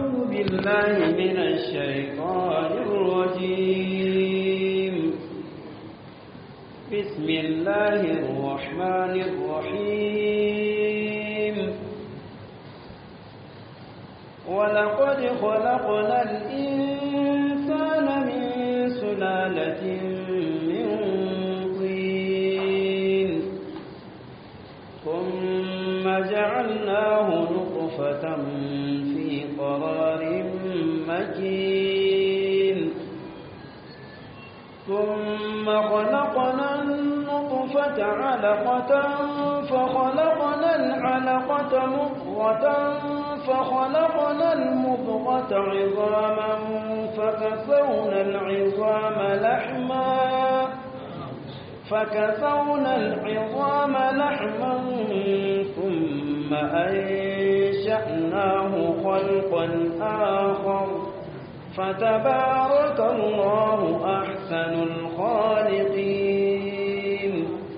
أعوذ بالله من الشيطان الرجيم بسم الله الرحمن الرحيم ولقد خلقنا الإنسان من سلالة من طين ثم جعلناه نطفة في قرار مكين ثم خلقنا النطفة علقة فخلقنا العلقة مضغة فخلقنا المضغة عظاما فكسونا العظام لحما فكسونا العظام لحما ثم أنشأناه خلقا آخر فتبارك الله أحسن الخالقين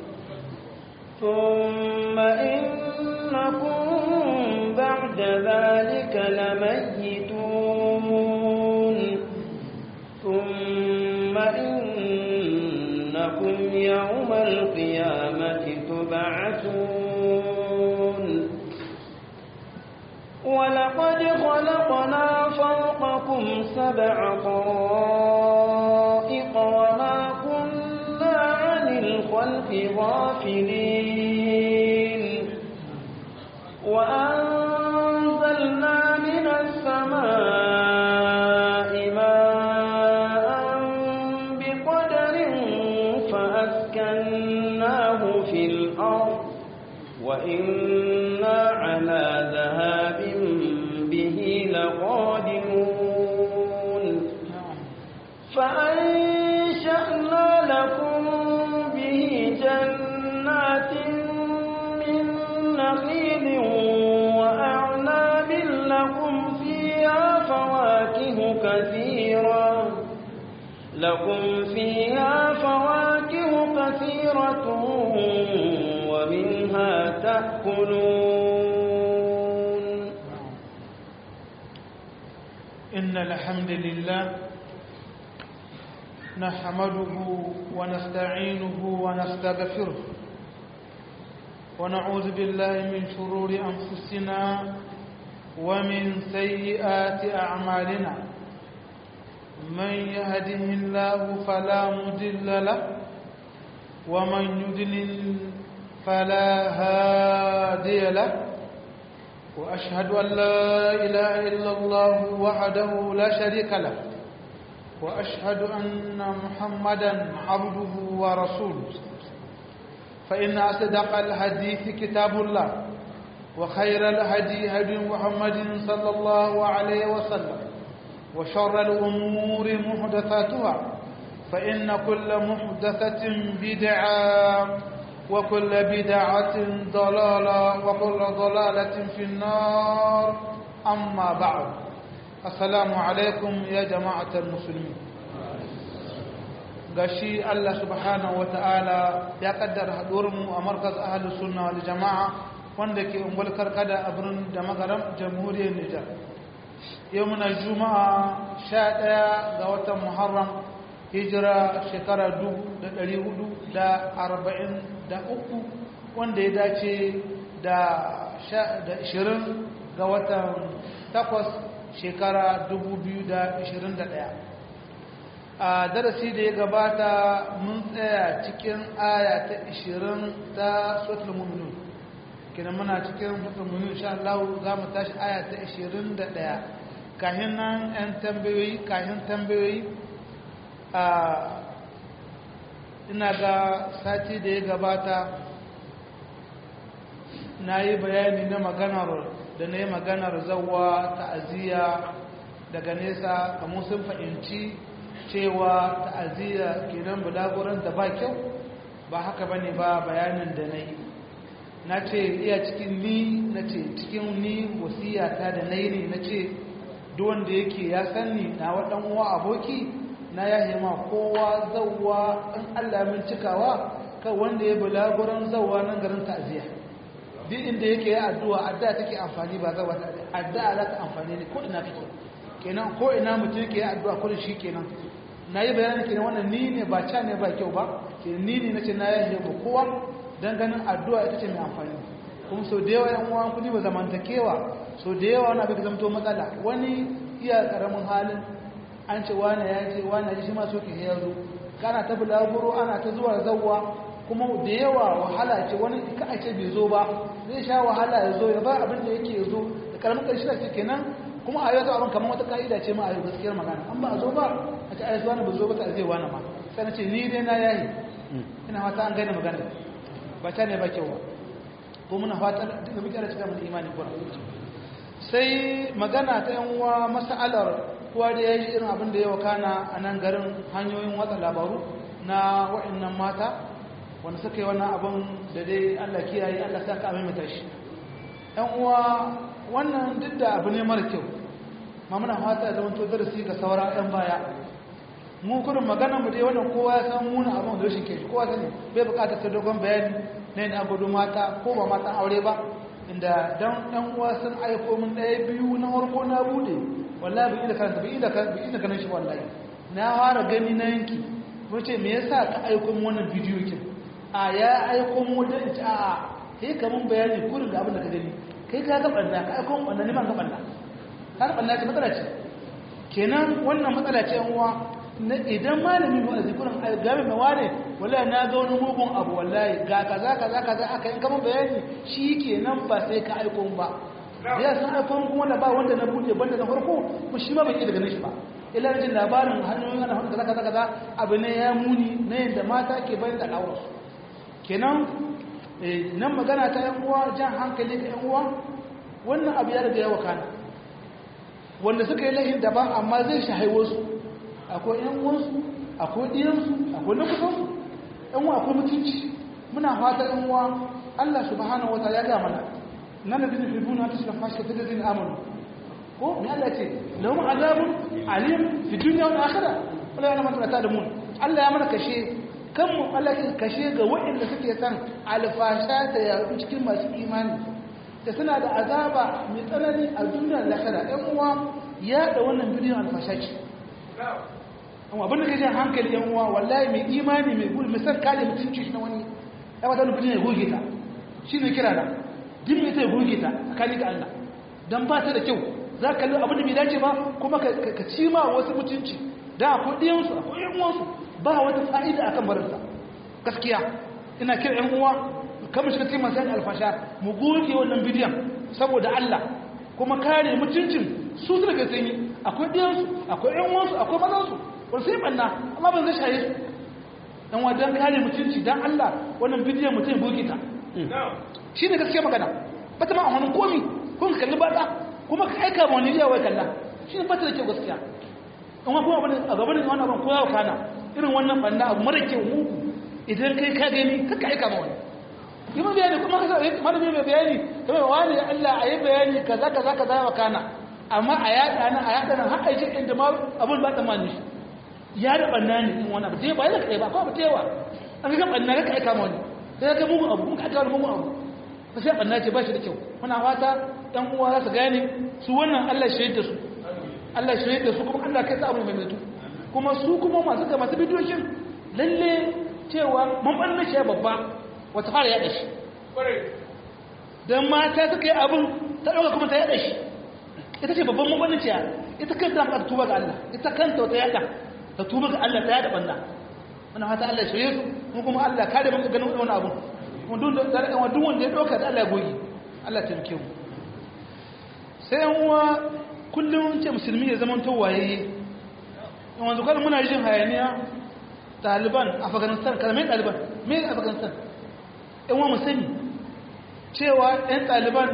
ثم إنكم بعد ذلك لميتون ثم إنكم يوم القيامة تبعثون ولقد خلقنا فوقكم سبع طرائق وما كنا عن الخلق غافلين وأنزلنا من السماء ماء بقدر فأسكناه في الأرض وإنا على ذهاب به لقادمون فأنشأنا لكم به جنات من نخيل وأعناب لكم فيها فواكه كثيرة لكم فيها فواكه كثيرة ومنها تأكلون إن الحمد لله نحمده ونستعينه ونستغفره ونعوذ بالله من شرور أنفسنا ومن سيئات أعمالنا من يهده الله فلا مضل له ومن يضلل فلا هادي له وأشهد أن لا إله إلا الله وحده لا شريك له وأشهد أن محمدا عبده ورسوله فإن أصدق الحديث كتاب الله وخير الهدي هدي محمد صلى الله عليه وسلم وشر الأمور محدثاتها فإن كل محدثة بدعة وكل بدعة ضلالة وكل ضلالة في النار أما بعد السلام عليكم يا جماعة المسلمين gashi Allah subhanahu wa ta'ala ya kaddara haɗuwarmu a markaz ahalus sunna wal jama'a wanda ke ungwal karkada a birnin da magaram jamhuriyar Nijar yau muna juma'a sha ɗaya ga watan muharram hijira shekara dubu da ɗari hudu da arba'in da uku wanda ya dace da ishirin ga watan takwas shekara dubu biyu da ishirin da ɗaya a darasi da ya gabata mun tsaya cikin aya ta ishirin ta sotul mummuni kina muna cikin sotul mummuni insha Allah za mu tashi aya ta ishirin da ɗaya kahin nan 'yan tambayoyi kahin tambayoyi a ina ga sati da ya gabata na yi bayani na maganar da na yi maganar zawa ta'aziyya daga nesa kamar sun fahimci cewa ta'aziyya kenan bulaguran da ba kyau ba haka ba ne ba bayanin da na yi na ce iya cikin ni na ce cikin ni wasiyata da na yi ne na ce wanda yake ya sanni na waɗan uwa aboki na ya ma kowa zauwa in Allah min cikawa kan wanda ya bulaguran zauwa nan garin ta'aziyya duk inda yake ya addu'a addu'a take amfani ba zauwa ta'aziyya addu'a za ta amfani ne ko ina kake kenan ko ina mutum ke addu'a kullum shi kenan na yi bayanin kenan wannan ni ne ba ca ne ba kyau ba ke ni ne na ce na yi ba kowa don ganin addu'a ita ce mai amfani kuma sau da yawa yan uwan kudi ba zamantakewa sau da yawa wani abin da zamto matsala wani iya karamin halin an ce wani ya ce wani ya ji shi ma so ke ya zo kana ta bulaguro ana ta zuwa zawwa kuma da yawa wahala ce wani ka a ce bai zo ba zai sha wahala ya zo ya ba abin da yake ya zo da karamin ƙarshe da ce kenan kuma a yau abin kamar wata ka'ida ce ma a yau gaskiyar magana an ba a zo ba a ce ayyuka wani ba zo ba ta zai wani ma sai na ce ni dai na yayi ina fata an gane magana ba ta ne ba kyau ba ko muna fata duk da muke da cikin mun imani ko sai magana ta yan uwa mas'alar kowa da yayi irin abin da ya wakana a nan garin hanyoyin watsa labaru na wa'annan mata wanda suka yi wannan abin da dai Allah kiyaye Allah saka a maimaita shi yan uwa wannan duk da abu ne mara kyau ma muna fata ya zama to darasi ga saura yan baya mu kurin magana mu dai wannan kowa ya san muna abin da rashin keji kowa sani bai bukatar ta dogon bayani na yin abudu mata ko ba matan aure ba inda dan ɗan uwa sun aiko min ɗaya biyu na farko na bude wallahi bai da karanta bai da bai da ganin shi wallahi na fara gani na yanki mun ce me yasa ka aiko min wannan bidiyo kin a ya aiko min wajen ita a kai ka mun bayani kurin da abin da ka gani kai ka ga banda ka aiko min wannan ne man ga banda ka ga banda ce matsala ce kenan wannan matsala ce yan uwa na idan malami ba a zikurin game mai wane wallahi na ga wani mugun abu wallahi ga kaza kaza kaza aka yi kama bayani shi ke nan ba sai ka aiko ba ya san aiko kuma da ba wanda na buɗe banda na farko ko shi ma bai iya daga shi ba ila jin labarin hanyoyin ana kaza kaza kaza abu ne ya muni na yadda mata ke bayan da al'aurarsu kenan nan magana ta yan uwa jan hankali ga yan uwa wannan abu ya riga ya wakana wanda suka yi lahin daban amma zai shahai wasu akwai ‘yan uwansu akwai ɗiyansu akwai na kusansu ‘yan uwa akwai mutunci muna fata ‘yan uwa Allah subhanahu wata ya gama na nan da zai fi buna ta shiga fashi ta zai amanu ko me Allah ce lahum azabun alim fi dunya wal akhirah wala yana mata ta da mun Allah ya mana kashe kan mu Allah ya kashe ga waɗanda suke san alfasha ta yaɗu cikin masu imani da suna da azaba mai tsanani a duniyar lahira ‘yan uwa ya da wannan bidiyon alfasha ce amma abinda ka jan hankali yan uwa wallahi mai imani mai gudu mai san kare mutunci shi na wani ya wata wani bidiyon ya goge ta shi ne kira da din mai ta ya goge ta a kani ga Allah don ba ta da kyau za ka kalli abinda bai dace ba kuma ka ci ma wasu mutunci da akwai ɗiyansu akwai yan uwansu ba wata fa'ida akan barinsa gaskiya ina kira yan uwa kamar shiga cikin masu alfasha mu goge wannan bidiyon saboda Allah kuma kare mutuncin su su daga sanyi akwai ɗiyansu akwai ‘yan wansu akwai mazansu wani sai ɓanna amma ban zai shaye su ɗan wajen kare mutunci don Allah wannan bidiyon mutum bugi ta shi ne gaskiya magana ba ta ma a wani komi ko ka kalli bata kuma ka aika ma wani yawai kalla shi ne bata da kyau gaskiya in wa kuma a gaban da wani abin koyawa kana irin wannan ɓanna abu mara kyau mugu idan kai ka gani ka aika ma wani yi mun bayani kuma malami mai bayani kamar wani Allah a yi bayani kaza kaza kaza ya wakana amma a yaɗa nan a yaɗa nan har a yi inda ma abin ba ta mani ya da ɓanna ne in wani abu ta ba yana kai ba ko abu ta yawa an ga ɓanna ka aika ma wani sai ka mugun abu kuma ka aika wani mugun abu ba sai ɓanna ce ba shi da kyau muna fata ɗan uwa za su gane su wannan Allah shahid da su Allah shahid da su kuma Allah kai sa abu mai mutu kuma su kuma masu ga masu bidiyoyin lalle cewa mun ɓanna shi babba wata fara yaɗa shi don mata suka yi abin ta ɗauka kuma ta yaɗa shi ita ce babban mabanciya ita kanta ta tuba ga Allah ita kanta ta yaɗa ta tuba ga Allah ta yaɗa banna muna fata Allah shirye su mu kuma Allah kare mun ganin wani abu kuma duk da da duk wanda ya ɗauka da Allah ya goge Allah ta rike mu sai yan uwa kullum ce musulmi ya zama to waye in wanzu kan muna jin hayaniya Taliban Afghanistan kalmai Taliban me Afghanistan yan mu sani cewa 'yan ɗaliban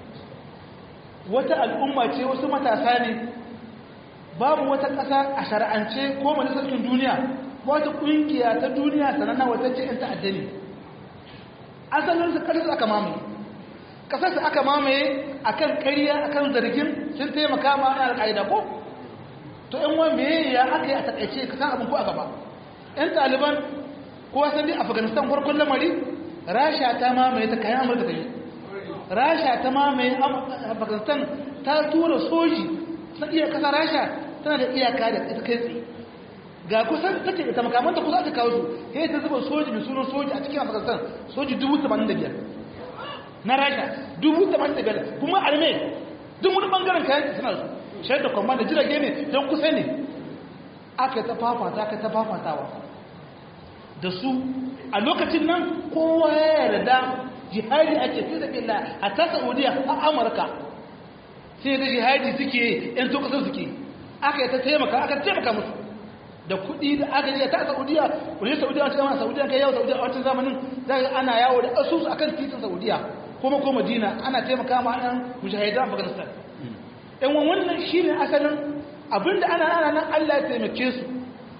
wata al'umma ce wasu matasa ne babu wata ƙasa a shara'ance ko majalisarkin duniya wata ƙungiya ta duniya sananna wata ce 'yan ta'adda ne asalinsu ƙasarsu aka mamaye ƙasarsu aka mamaye a kan ƙariya a kan zargin sun taimaka ma ana al'aida ko to 'yan wa me ya aka yi a taƙaice ka san abin ko a gaba 'yan ɗaliban ko wasan dai afghanistan farkon lamari rasha ta mamaye ta kayan amurka ta yi rasha ta mamaye afghanistan ta tura soji na iya kasa rasha tana da iyaka da ita kai tsaye ga kusan take da makamanta kusa aka kawo su sai ta zuba soji mai sunan soji a cikin afghanistan soji dubu tamanin da biyar na rasha dubu tamanin da biyar kuma arme duk wani bangaren kayan suna su shayar da kwamma da jirage ne don kusa ne aka ta fafata aka ta fafatawa da su a lokacin nan kowa ya yarda jihadi ake fi da billa a ta saudiya a amurka sai da jihadi suke yan to kasar suke aka yi ta taimaka aka taimaka musu da kuɗi da aka yi ta saudiya wani saudiya wacce zama saudiya kai yawo saudiya a wancan zamanin za ana yawo da asusu akan titin saudiya kuma ko madina ana taimaka ma yan mujahidan afghanistan yan wannan shine asalin abinda ana ana nan allah ya taimake su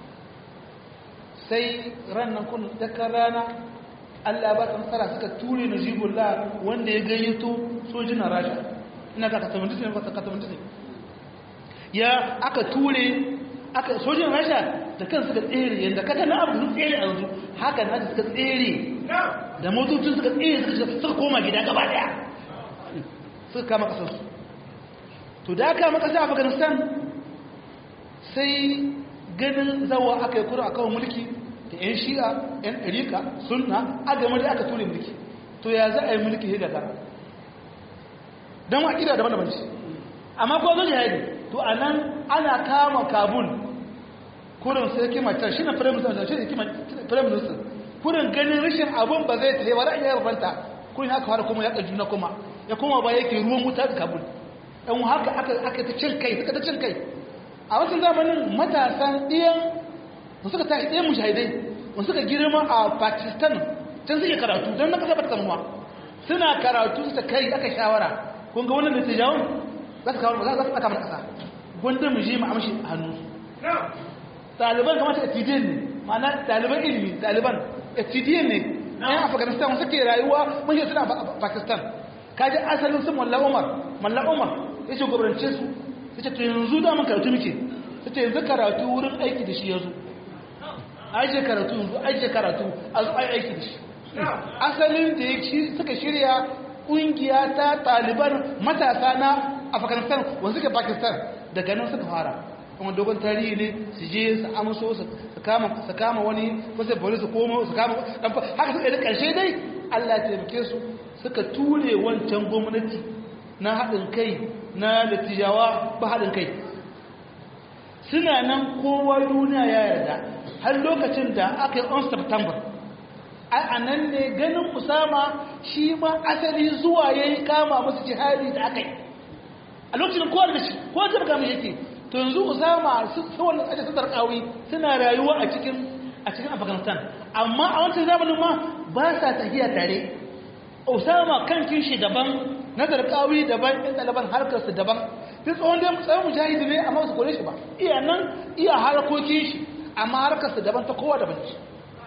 sai ranar kun dakar rana Allah ba nasara suka ture na jibullah wanda ya gayyato sojinan rasha ina ka katamandisi ne ka katamandisi ya aka ture aka sojinan rasha da kan suka tsere yadda kaka na abu sun tsere a yanzu haka na suka tsere da motocin suka tsere suka koma gida gaba daya suka kama kasarsu to da aka kama kasar afghanistan sai ganin zawa aka yi kura a kawo mulki da 'yan shi'a 'yan ɗarika sunna a game da aka ture mulki to ya za a yi mulki ya gagara don wa ƙida daban-daban ce amma ko zo jihadi to a nan ana kama kabul kurin sai kima can shi na firaministan shi ne kima firaministan kurin ganin rashin abun ba zai tsaye ba ra'ayi ya rubanta kurin haka fara kuma ya juna kuma ya kuma ba yake ruwan wuta da kabul ɗan haka aka ta cin kai suka ta cin kai a wasu zamanin matasan ɗiyan da suka tashi ɗaya mujahidai wanda suka girma a pakistan can suke karatu don na kasa ba ta samuwa suna karatu su ta kai aka shawara kun ga wannan dattijawan za su kawo za su ɓata mana ƙasa gwanda mu je mu amshi hannu ɗaliban kamar ta etidiyan ne ma'ana ɗaliban ilimi ɗaliban etidiyan ne ɗayan afghanistan suke rayuwa mun shi suna pakistan kaji asalin su malla umar malla umar ya ce gwamnance su ya ce to yanzu da mun karatu muke ya ce yanzu karatu wurin aiki da shi ya zo aje karatu yanzu aje karatu a zo aiki da shi asalin da ya suka shirya ƙungiya ta taliban matasa na afghanistan wanda suke pakistan daga nan suka fara kuma dogon tarihi ne su je su amso su kama wani wasu bari su koma su kama haka suka yi da ƙarshe dai allah ya taimake su suka ture wancan gwamnati na haɗin kai na dattijawa ba haɗin kai suna nan kowa duniya ya yarda har lokacin da aka yi on september a nan ne ganin usama shi ma asali zuwa ya yi kama masu jihadi da aka yi a lokacin kowa da shi kowa ta baka mai yake to yanzu usama su wannan tsaje su tarkawi suna rayuwa a cikin a cikin afghanistan amma a wancan zamanin ma ba sa tafiya tare usama kan shi daban na tarkawi daban ɗan ɗaliban harkarsu daban sai tsohon da tsayin mujahidi ne amma su kore shi ba iya nan iya harkokin shi amma harkarsa daban ta kowa daban ce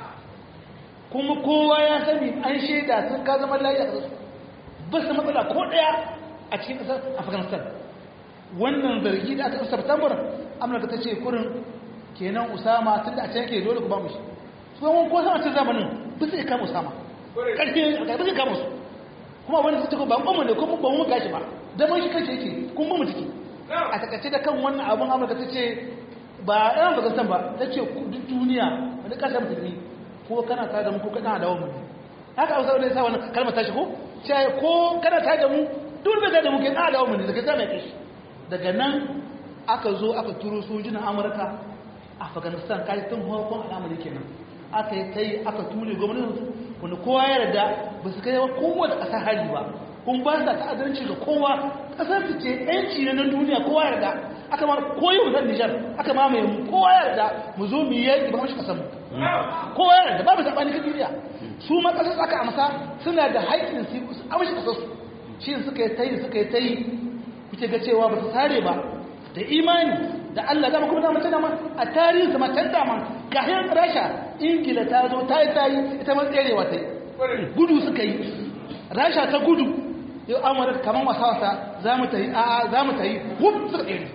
kuma kowa ya sani an shaida sun ka zama layi a ƙasarsu ba su matsala ko ɗaya a cikin ƙasar afghanistan wannan zargi da aka ƙasar september amurka ta ce kurin kenan usama tun da a can ke dole ku ba mu shi su yawon ko sama cin zamanin ba su iya kama usama ƙarfi a ƙarfi kama su kuma wani su ce ba ƙwamma ne kuma ba mu gashi ba zaman shi kanshi yake kuma mu ciki a takaice da kan wannan abun amurka ta ce ba yan afghanistan ba ta ce duk duniya wani ƙasar musulmi ko kana tare da mu ko kana da mu haka hausa wani sa wani kalmar tashi ko sai ko kana tare da mu duk da da mu ke kana da mu ne daga zama kai daga nan aka zo aka turo sojinan amurka a afghanistan kai tun farkon al'amari kenan aka yi kai aka ture gwamnatin su wani kowa ya yarda ba su kai kowa da ƙasar hali ba kun ba sa ta'addanci ga kowa ƙasar su ce yanci na nan duniya kowa yarda aka ma koyi mu san Nijar aka ma mai kowa yarda mu zo mu yi yaki ba mu kasar mu kowa yarda babu sabani kan duniya su ma kasar aka amsa suna da haƙƙin su amshi kasar su shi suka yi tayi suka yi tayi kuke ga cewa ba su sare ba da imani da Allah dama kuma dama tana ma a tarihin sama can dama kafin Rasha Ingila ta zo ta yi tayi ita ma tserewa ta yi gudu suka yi Rasha ta gudu yau Amurka kamar wasa wasa za mu ta yi a'a za mu ta yi wuf suka tsere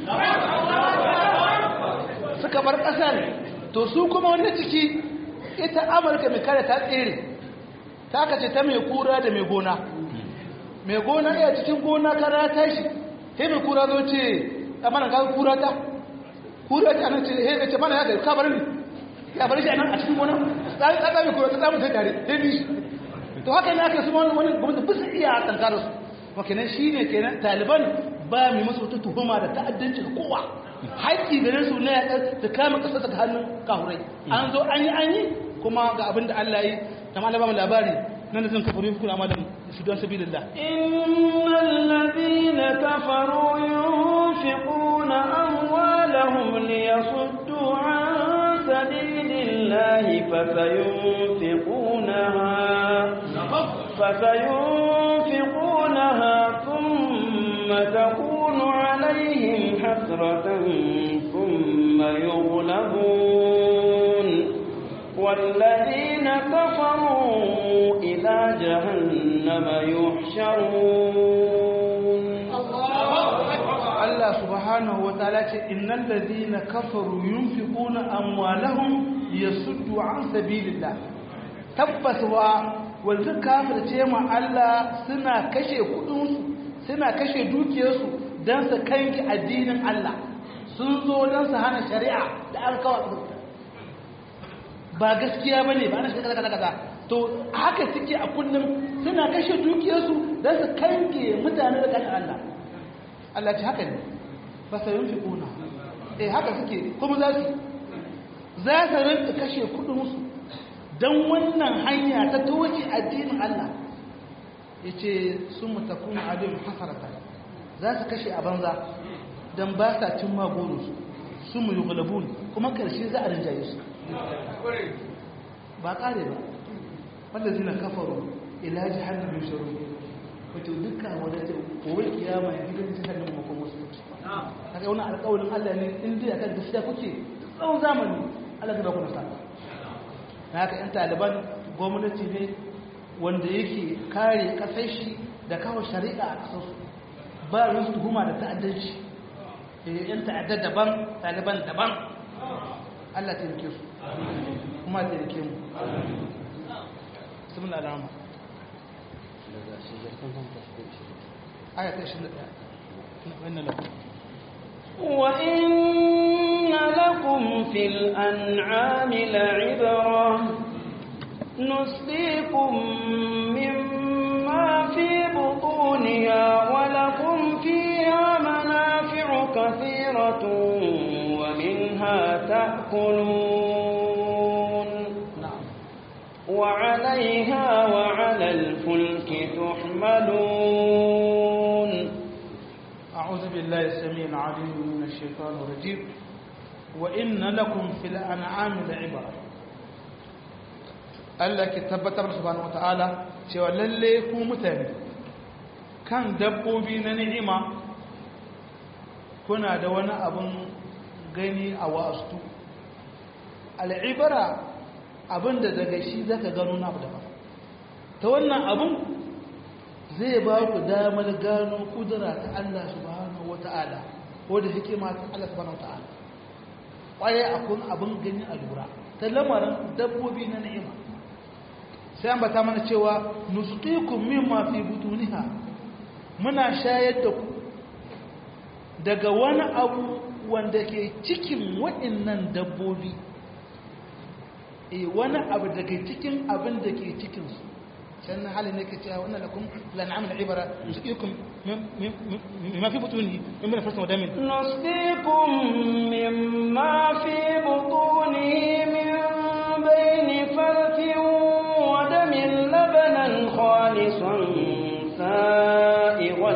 suka bar ƙasar to su kuma wanda ciki ita amurka mai kare ta tsere ta kace ta mai kura da mai gona mai gona iya cikin gona kara tashi he mai kura zo ce amana ga kura ta kura ta nan ce he ce mana ya ga ka bar ni ya bar shi anan a cikin gona sai ka mai kura ta samu sai tare he bi to haka ne ake su wani wani gwamnati bisa iya tankara su wa kenan shine kenan taliban ba mai masu wata tuhuma da ta'addanci ga kowa haƙƙi gare su ne ta kama ƙasa ta hannun kahurai an zo an yi an yi kuma ga abin da Allah yi ta ma labarin labari nan da zan kafaru yi kuna malam su don sabi lillah innal ladina kafaru yunfiquna amwalahum liyasuddu an sabilillahi fasayunfiqunaha fasayunfiqunaha thumma takunu alaihim حسرة ثم يغلبون والذين كفروا إلى جهنم يحشرون الله سبحانه وتعالى إن الذين كفروا ينفقون أموالهم يصدوا عن سبيل الله tabbaswa wanzu kafirce ma Allah suna kashe kudinsu suna kashe dukiyarsu don su kanki addinin Allah sun zo don su hana shari'a da an kawo ba gaskiya ba ne ba na shirka kaza kaza to haka suke a kullum suna kashe dukiyarsu don su kanke mutane da kan Allah Allah ce haka ne ba sa yin fiƙuna eh haka suke kuma za su za su rinka kashe kudinsu don wannan hanya ta toce addinin Allah ya ce sun mutakun alim hasarata za su kashe a banza don ba sa cin magonus su mu yi gulabun kuma karshe za a rinjaye su ba kare ba wanda zina kafaru ilaji hannun mai sharu wato duka wadda ta kowai kiyama ya gidan ta hannun makon wasu a ga wani alƙawarin allah ne inda ya kan gaskiya kuke tsawon zamani allah ta ba ku nasa na haka 'yan taliban gwamnati ne wanda yake kare kasar shi da kawo shari'a a kasarsu ba yin su tuhuma da ta'addanci yan ta'addar daban taliban daban allah ta yake su kuma ta yake mu sun alama ayata shi da وإن لكم في الأنعام لعبرة نسقيكم مما في بطونها ولكم فيها منافع كثيرة ومنها تأكلون وعليها وعلى الفلك تحملون أعوذ بالله السميع العليم من الشيطان الرجيم وإن لكم في الأنعام لعبرة Allah ke tabbatar subhanahu wataala cewa lalle ku mutane kan dabbobi na ni'ima kuna da wani abun gani a wasu al'ibara abinda daga shi zaka gano na abu daban ta wannan abun zai ba ku damar gano kudura ta Allah subhanahu wataala ko da hikima ta Allah subhanahu wataala kwaye akun abin gani a lura ta lamarin dabbobi na ni'ima sai an bata mana cewa nusqikum mimma fi butuniha muna shayar da ku daga wani abu wanda ke cikin waɗannan dabbobi eh wani abu daga cikin abin da ke cikin su can halin ne ke cewa wannan lakum lan'am al'ibara nusqikum mimma fi butunihi mimma farsa wa damin نسقيكم مما في بطونه من بين فرث ودم لبنا خالصا سائغا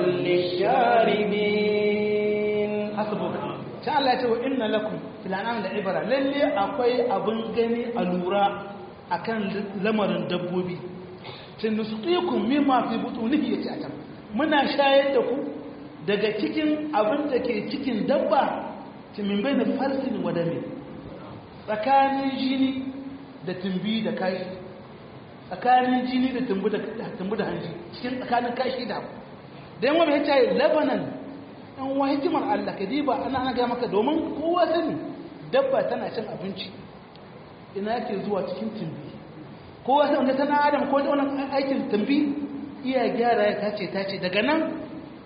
للشاربين hasbuka sai Allah ya ce wa inna lakum fil an'am la ibra lalle akwai abun gani a lura akan lamarin dabbobi tin nusqikum mimma fi butunihi yace a can muna shayar da ku daga cikin abin da ke cikin dabba ti min bayna farsin wa dami tsakanin jini da tumbi da kashi tsakanin jini da tumbi da tumbi da hanji cikin tsakanin kashi da dan wani ya ce labanan an wa hikimar Allah ka diba ana ana gaya maka domin kowa sani dabba tana cin abinci ina yake zuwa cikin tumbi kowa sani wanda tana adam ko da wannan aikin tumbi iya gyara ya tace tace daga nan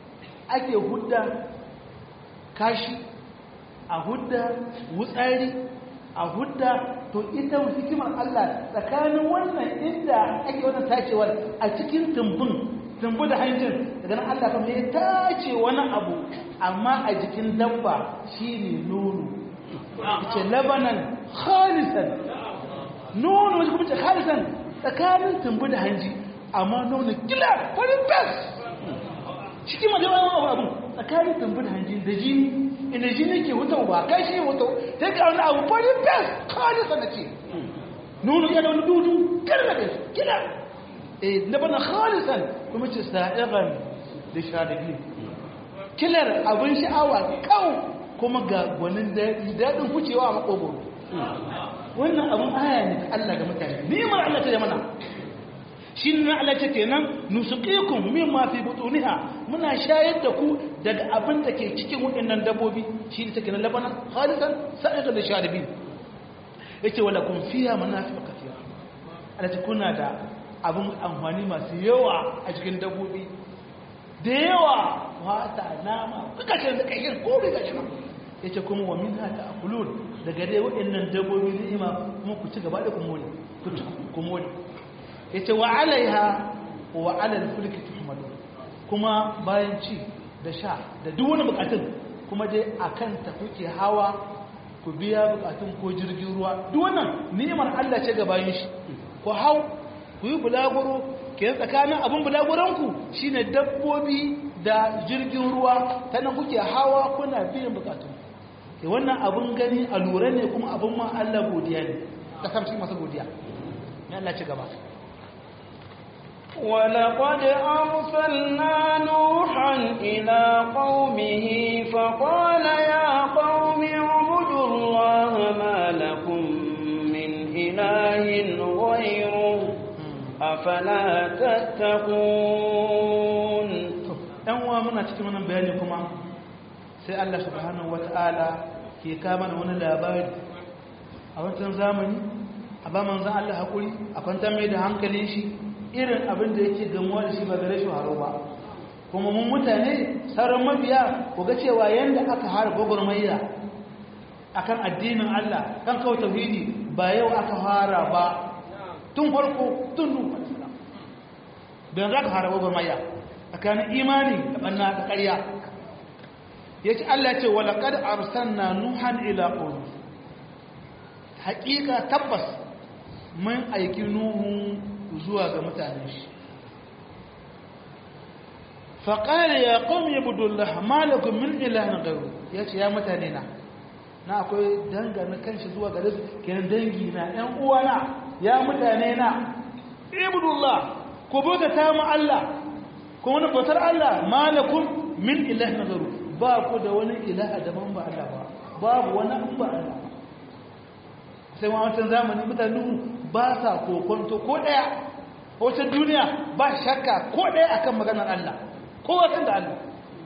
ake hudda kashi a hudda wutsari a hudda to ita hikimar Allah tsakanin wannan inda ake wannan tacewar a cikin tumbin tumbu da hancin daga nan Allah kuma ya tace wani abu amma a jikin dabba shine nono ce labanan khalisan nono wani kuma ce khalisan tsakanin tumbu da hanji amma nono kila farin fes cikin majalar abu abu tsakanin tumbu da hanji da jini inda jini ke hutawa ba kai shi hutawa ta ga wani abu farin fes khalisan da ce nono yana wani dudu kila da kila eh labanan khalisan kuma ce sa'iran da sharabi kilar abin sha'awa kawo kuma ga gwanin daɗin wucewa a makogoro wannan abin aya ne Allah ga mutane nimar Allah ta mana shi ne Allah ce kenan nusuqikum mimma fi butuniha muna shayar da ku daga abin da ke cikin waɗannan dabbobi shi ne take na labana khalisan sa'iqan da sharibin yace wala kun fiha manafi'u kathira Allah ce kuna da abin amfani masu yawa a cikin dabbobi da yawa wata nama kakashin da kashin ko bai kashin ya ce kuma wa min hata a kulun daga dai waɗannan dabbobi ni'ima kuma ku ci gaba da kumoli ya ce wa alaiha wa alal fulki tuhmadu kuma bayan ci da sha da duk wani bukatun kuma dai akan ta kuke hawa ku biya bukatun ko jirgin ruwa duk wannan ni'imar Allah ce ga bayan shi ku hau ku yi bulaguro ke tsakanin abin bulaguranku shi ne dabbobi da jirgin ruwa ta nan kuke hawa kuna biyan bukatun ke wannan abin gani a lura ne kuma abin ma Allah godiya ne kasamci masu godiya ya Allah ci gaba ولقد أرسلنا نوحا إلى قومه فقال يا قوم اعبدوا الله ما لكم من إله غيره afala tattaqun dan uwa muna cikin wannan bayani kuma sai Allah subhanahu wataala ke kama mana wani labari a wancan zamani a ba manzon Allah hakuri a kwanta mai da hankalin shi irin abin da yake gamuwa da shi ba gare shi haro ba kuma mun mutane sauran mabiya ku ga cewa yanda aka har gwagwarmayya akan addinin Allah kan kawo tauhidi ba yau aka fara ba tun farko tun nufa don za ka haraba gwamaya tsakanin imani da ɓanna da ƙarya ya ce Allah ce walaƙar arsanna nuhan ila ƙonu haƙiƙa tabbas mun aiki nuhu zuwa ga mutane shi faƙari ya ƙom ya budullah malakun min ilahin garu ya ce ya mutane na na akwai dangane kanshi zuwa gare su kenan dangi na ‘yan uwana ya mutane na ibudullah ku bauta ta mu Allah ku wani bautar Allah malakum min ilahi nazaru ba ku da wani ilaha daban ba Allah ba babu wani ba Allah sai ma wancan zamani mutane ba sa kokonto ko daya wata duniya ba shakka ko daya akan maganar Allah ko wasan da Allah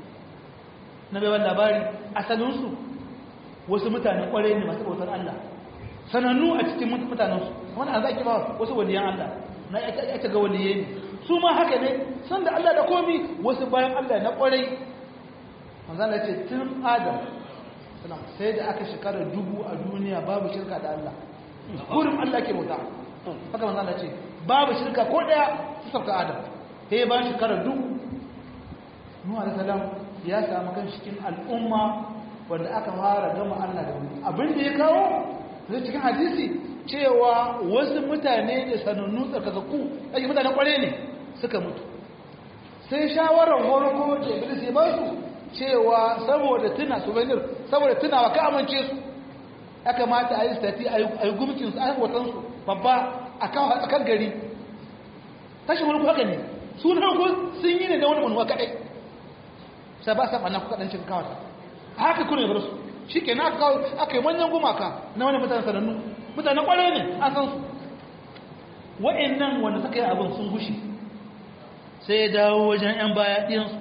na bai labari asalinsu wasu mutane kwarai ne masu bautar Allah sanannu a cikin mutanensu wani a zaki ba wasu waliyan Allah na ita ga waliye ne su ma haka ne san da Allah da komi wasu bayan Allah na kwarai manzan da ce tun adam sai da aka shekara dubu a duniya babu shirka da Allah kurin Allah ke bauta haka manzan da ce babu shirka ko daya su sauka adam sai bayan shekara dubu nuwa da salam ya samu kan cikin al'umma wanda aka fara gama Allah da wani abin da ya kawo zai cikin hadisi cewa wasu mutane da sanannu tsakazakku ake mutane kware ne suka mutu sai shawarar horoko da iblis ya basu cewa saboda tuna souvenir saboda tunawa ka amince su ya kamata a yi stati a yi gumkin su a yi watan su babba a kan gari tashin wani haka ne su na sun yi ne da wani manuwa kaɗai sai ba sa ɓanna kuka ɗan cikin kawata haka kuna bar su shi ke na aka yi manyan gumaka na wani mutane sanannu mutane kwarai ne an san su wa'annan wanda suka yi abin sun gushi sai ya dawo wajen 'yan baya ɗiyansu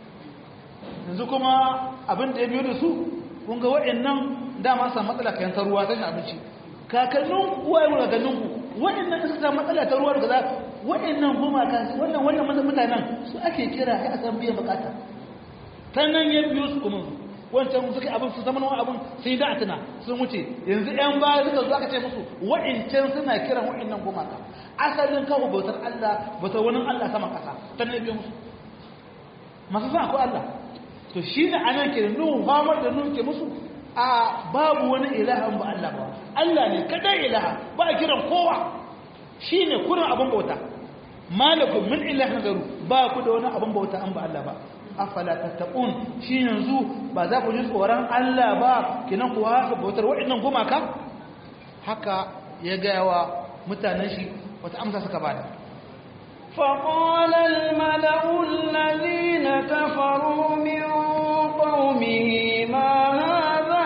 yanzu kuma abin da ya biyo da su kunga wa'annan dama sa matsala kayan ta ruwa tashin abinci kakannin uwa yi kakanninku wa'annan suka sa matsala ta ruwa da za wa'annan gumaka wannan wannan mutanen su ake kira ya san biyan bukata ta nan ya biyo su kuma wancan suka abin su zama wani abin sai da tuna sun wuce yanzu yan baya suka zo aka ce musu wa'incan suna kiran wa'innan gumaka asalin kawo bautar Allah bautar wani Allah sama kasa ta nan ya biyo musu masu sa akwai Allah to shi ne anan ke nuhu famar da nuhu ke musu a babu wani ilahan ba Allah ba Allah ne kadai ilaha ba a kiran kowa shi ne kurin abin bauta malakun min ilahin garu ba ku da wani abin bauta an ba Allah ba afala tattaqun shi yanzu ba za ku ji tsoron Allah ba kinan ku haka bautar waɗannan gumaka haka ya gaya wa mutanen shi wata amsa suka bada فقال الملأ الذين كفروا من قومه ما هذا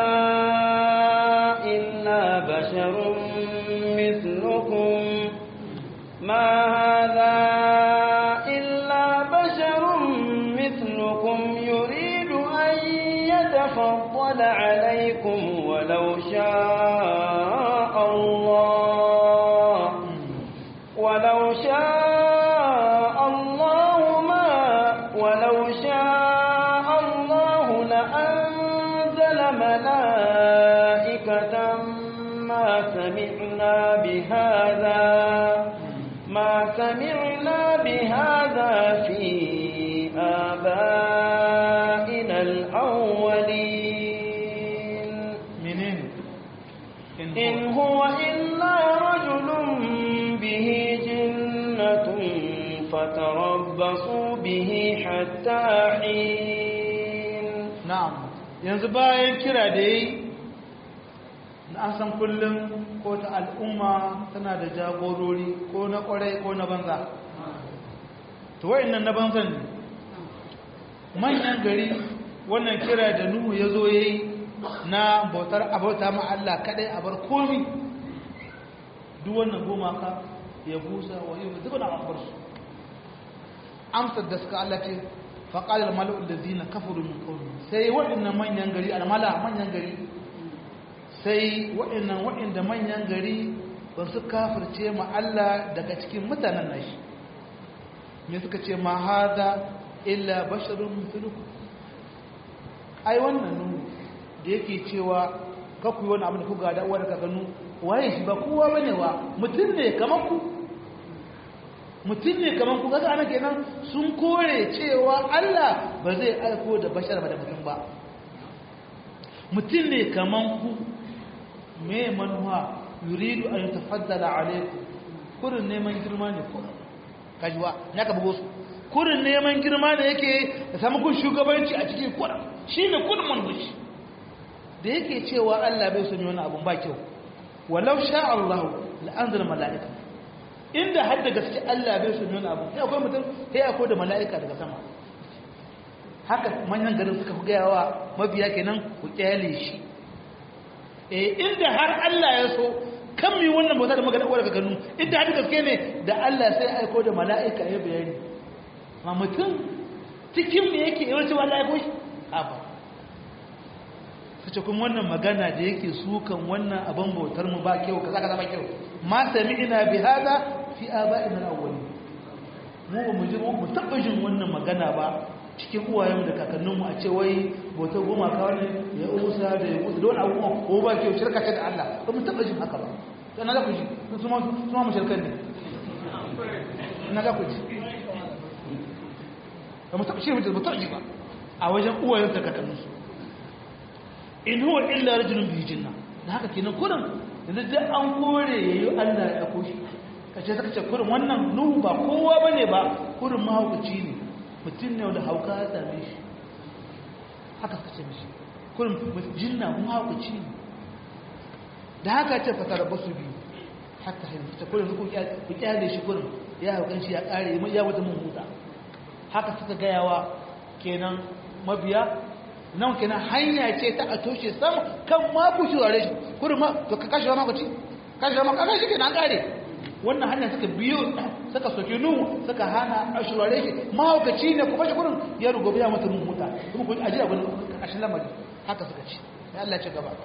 إلا بشر مثلكم ما هذا إلا بشر مثلكم يريد أن يتفضل عليكم ولو شاء الله ولو شاء الله ما ولو شاء الله لأنزل ملائكة ما سمعنا بهذا ما سمعنا بهذا في آبائنا الأولين menene إن هو إلا رجل به جنة فتربصوا به حتى حين na'am yanzu bayan kira da yi na an san kullum ko ta al'umma tana da jagorori ko na kwarai ko na banza to wa'annan na banzan ne manyan gari wannan kira da nuhu ya zo ya yi na bautar abauta ma Allah kadai a bar komi duk wannan gumaka ya busa wa yi duk wani abubuwar su amsar da suka Allah ce faƙalar mala'ul da zina kafaru min ƙauni sai waɗannan manyan gari almala manyan gari sai waɗannan waɗanda manyan gari ba su kafirce ma Allah daga cikin mutanen nashi me suka ce ma hada illa basharun mithlukum ai wannan nu da yake cewa kaku yi wani abu da ku gada uwa da kakanu waye shi ba kowa bane wa mutum ne kamar ku mutum ne kamar ku kaga ana kenan sun kore cewa Allah ba zai aiko da bashar ba da mutum ba mutum ne kamar ku me manuwa yuridu an tafaddala alaikum kurin neman girma ne ko kajiwa ya ka bugo su kurin neman girma ne yake da samu kun shugabanci a cikin kurin shine kurin manhuci da yake cewa Allah bai son wani abun ba kyau walau sha Allah la anzala mala'ika inda har da gaske Allah bai son wani abun sai akwai mutum sai akwai da mala'ika daga sama haka manyan garin suka fi gaya wa mabiya kenan ku kyale shi eh inda har Allah ya so kan mi wannan bauta da magana uwar ganu inda har gaske ne da Allah sai aiko da mala'ika ya bayani ma mutum cikin me yake yawanci wanda ya koshi haba sace kuma wannan magana da yake sukan wannan abin bautar mu ba kyau kaza kaza ba kyau ma sami'na bi hada fi aba'ina al-awwalin mu ba mu ji mu taba jin wannan magana ba cikin uwayen da kakanninmu a ce wai bautar gumaka ne ya usa da ya kusa don abubuwa ko ba kyau shirka ce da Allah ba mu taba jin haka ba to na za ku ji su ma su ma mu shirkan ne na za ku ji ba mu taba shi mu taba ji ba a wajen uwayen da kakanninsu in huwa illa rajulun bi jinna da haka kenan kurin yanzu dai an kore yayi Allah ya koshi kace saka ce kurin wannan nuhu ba kowa bane ba kurin mahaukaci ne mutum ne da hauka ya same shi haka suka ce mishi kurin jinna mahaukaci ne da haka ce fasara basu biyu hatta yanzu ta kurin ku kyale shi kurin ya haukan shi ya kare ya wata mun huta haka suka gayawa kenan mabiya nan kenan hanya ce ta a toshe sama kan ma ku shirare shi kurin ma to ka kashe ma ku ci kashe ma ka kashe kenan kare wannan hanya suka biyo suka soke nuhu suka hana a shirare shi mahaukaci ne ku bashi kurin ya rugo biya mata mun huta kuma ku ajiya gurin kashin lamari haka suka ci ya Allah ce gaba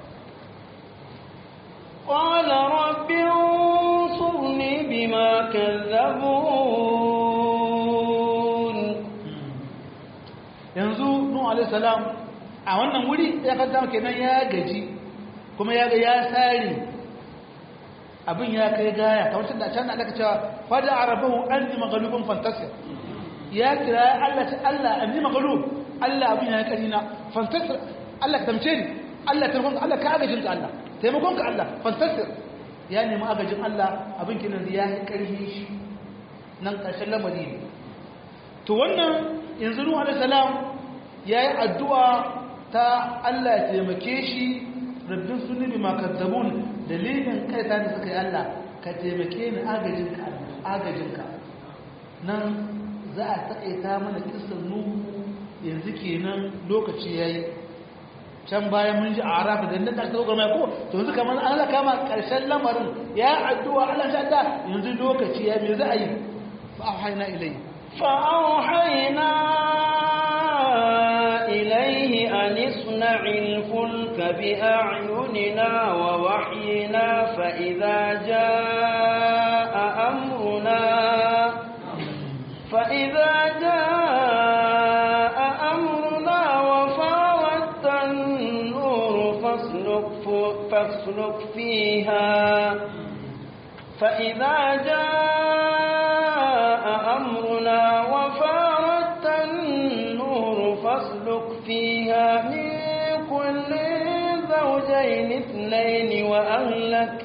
قال رب انصرني بما كذبون yanzu nuhu alaihi salam a wannan wuri ya kanta kenan ya gaji kuma ya ga ya sare abin ya kai gaya kamar tunda can aka cewa fada arabahu anni maghlubun fantasir ya kira Allah ta Allah anni maghlub Allah abin ya kai na fantasir Allah ka tamce ni Allah taimakon Allah ka agajin ka Allah taimakon ka Allah fantasir ya nemi agajin Allah abin kinan ya yi karfi shi nan ƙarshen lamari ne to wannan yanzu Nuhu alaihi salam yayi addu'a ta Allah ya taimake shi rabbin sunni bima kadzabun dalilin kai ta da suka yi Allah ka taimake ni agajin ka agajin ka nan za a taƙaita mana kisan Nuhu yanzu kenan lokaci yayi can bayan mun ji a arafa da nan ƙarshen gwamnati ko to yanzu kamar Allah kama ƙarshen lamarin ya addu'a Allah sha ta yanzu lokaci ya me za a yi fa auhayna ilayhi فأوحينا إليه أن اصنع الفلك بأعيننا ووحينا فإذا جاء أمرنا فإذا جاء أمرنا وفاردت النور فاسلك, فاسلك فيها فإذا جاء أمرنا وفاردت النور فاسلك فيها من كل زوجين اثنين وأهلك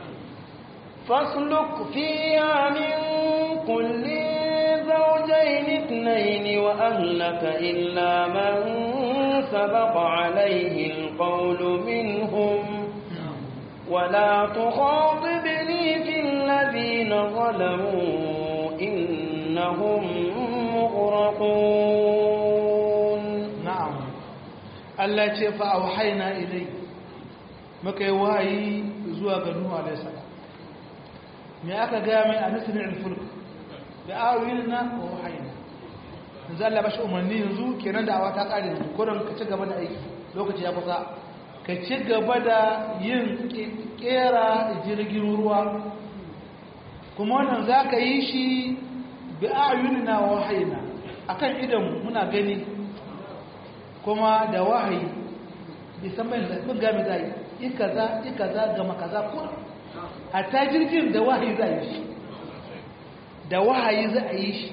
فاسلك فيها من كل زوجين اثنين وأهلك إلا من سبق عليه القول منهم ولا تخاطبني في الذين ظلموا إنهم مغرقون na'am Allah ce fa auhayna ilai muka yi wahayi zuwa ga Nuhu alaihi salam me aka ga mai a nasrin al-fulk da awilna wa wahayna yanzu Allah ba shi umarni yanzu kenan da awa ta kare yanzu kuran ka ci gaba da aiki lokaci ya kusa ka ci gaba da yin kera jirgin ruwa kuma wannan za ka yi shi bi ayunina wa wahayna akan idan muna gani kuma da wahayi bai san bayan da kun game da yi kaza yi kaza gama kaza kuma hatta jirgin da wahayi za a yi shi da wahayi za a yi shi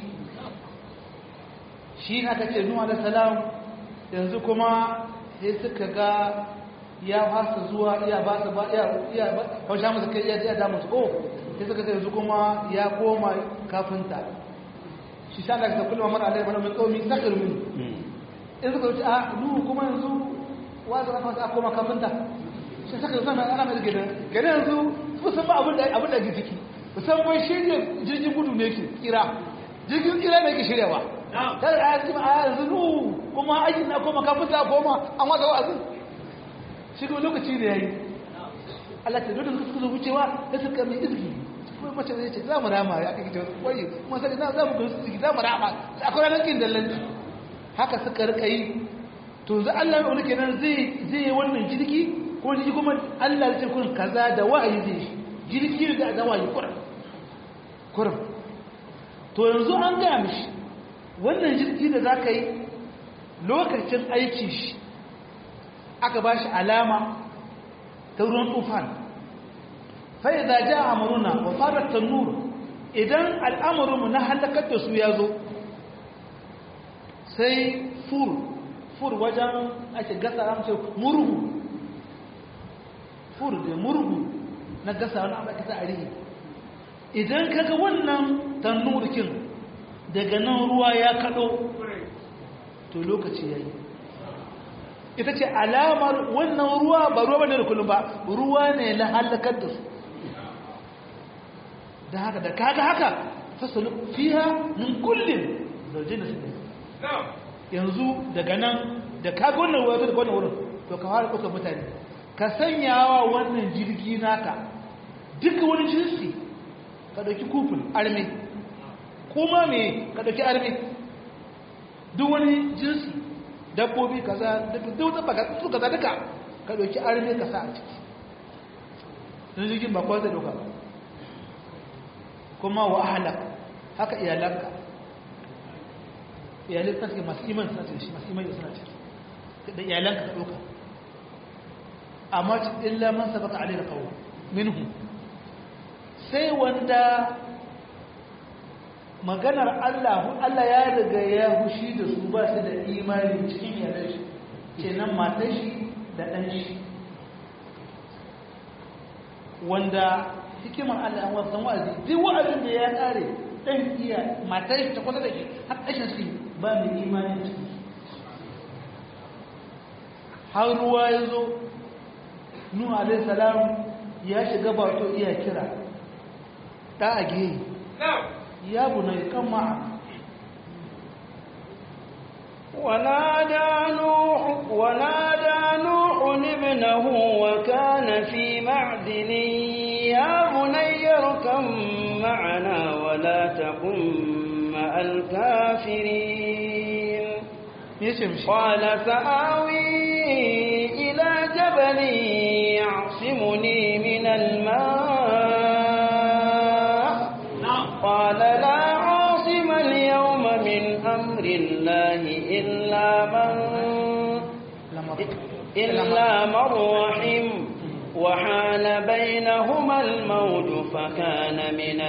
shi aka ce nuwa da salam yanzu kuma sai suka ga ya fasa zuwa iya ba su ba iya ba hausha musu kai iya damu su ko sai suka ce yanzu kuma ya koma kafinta shi sa daga kullum mara alai bana mai kaumi sakar mun in suka wuce a nuhu kuma yanzu wanda aka wata koma kafinta shi saka yanzu na ana mai gidan gane yanzu musan ba abin da abin da ke ciki musan bai shirya jirgin gudu ne ke tsira jirgin tsira ne ke shiryawa kada a yanzu a yanzu nuhu kuma aikin na koma kafinta koma an wata wa'azin shi kuma lokaci ne yayi Allah ta dole suka wucewa da suka mai izgi kuma mace zai ce za mu rama ya kake ta wai kuma sai na za mu ga su za mu rama akwai ranar kin dallanci haka suka rika yi to za Allah ya wani kenan zai zai yi wannan jirgi ko jirgi kuma Allah ya ce kun kaza da wa'ayi zai shi jirgi da da wa'ayi kurum kurum to yanzu an gaya mishi wannan jirgi da za ka yi lokacin aiki shi aka ba shi alama ta ruwan tufan fai da ja amuruna wa fara tannur idan al'amurinmu na halakar da su ya zo sai fur fur wajen ake gasa ramce murhu fur da murhu na gasa wani abu ake ta arihi idan kaga wannan tannurkin daga nan ruwa ya kado to lokaci ya yi ita ce alamar wannan ruwa ba ruwa bane da kullum ba ruwa ne na halakar da su da haka da kaga haka fasalu fiha min kullin zaujina su yanzu daga nan da kaga wannan ruwa da wannan wurin to ka fara kusa mutane ka sanyawa wannan jirgi naka duka wani jinsi ka dauki kufin arme kuma me ka dauki arme duk wani jinsi dabbobi kaza duk da baka su kaza duka ka dauki arme ka sa a ciki don jirgin ba kwanza doka ba kuma wa ahlak haka iyalanka iyalai ta suke masu iman suna ciki masu iman suna ciki da iyalanka ka ɗauka amma illa man sabaka alaihi qawl minhu sai wanda maganar Allah Allah ya riga ya hushi da su ba su da imani cikin iyalan shi kenan matar shi da ɗan shi wanda hikimar Allah an wasan wa'azi duk wa'azin da ya kare ɗan iya matar shi ta kwata da shi har ƙashin su ba mai imani ciki har ruwa ya zo nuhu alaihi salam ya shiga bato iya kira ɗa a gehe ya buna kan ma'a ونادى نوح ونادى نوح ابنه وكان في معدن يا بني اركب معنا ولا تكن مع الكافرين قال سآوي إلى جبل يعصمني من الماء قال لا عاصم اليوم من أمر الله إلا من إلا من رحم وحال بينهما الموج فكان من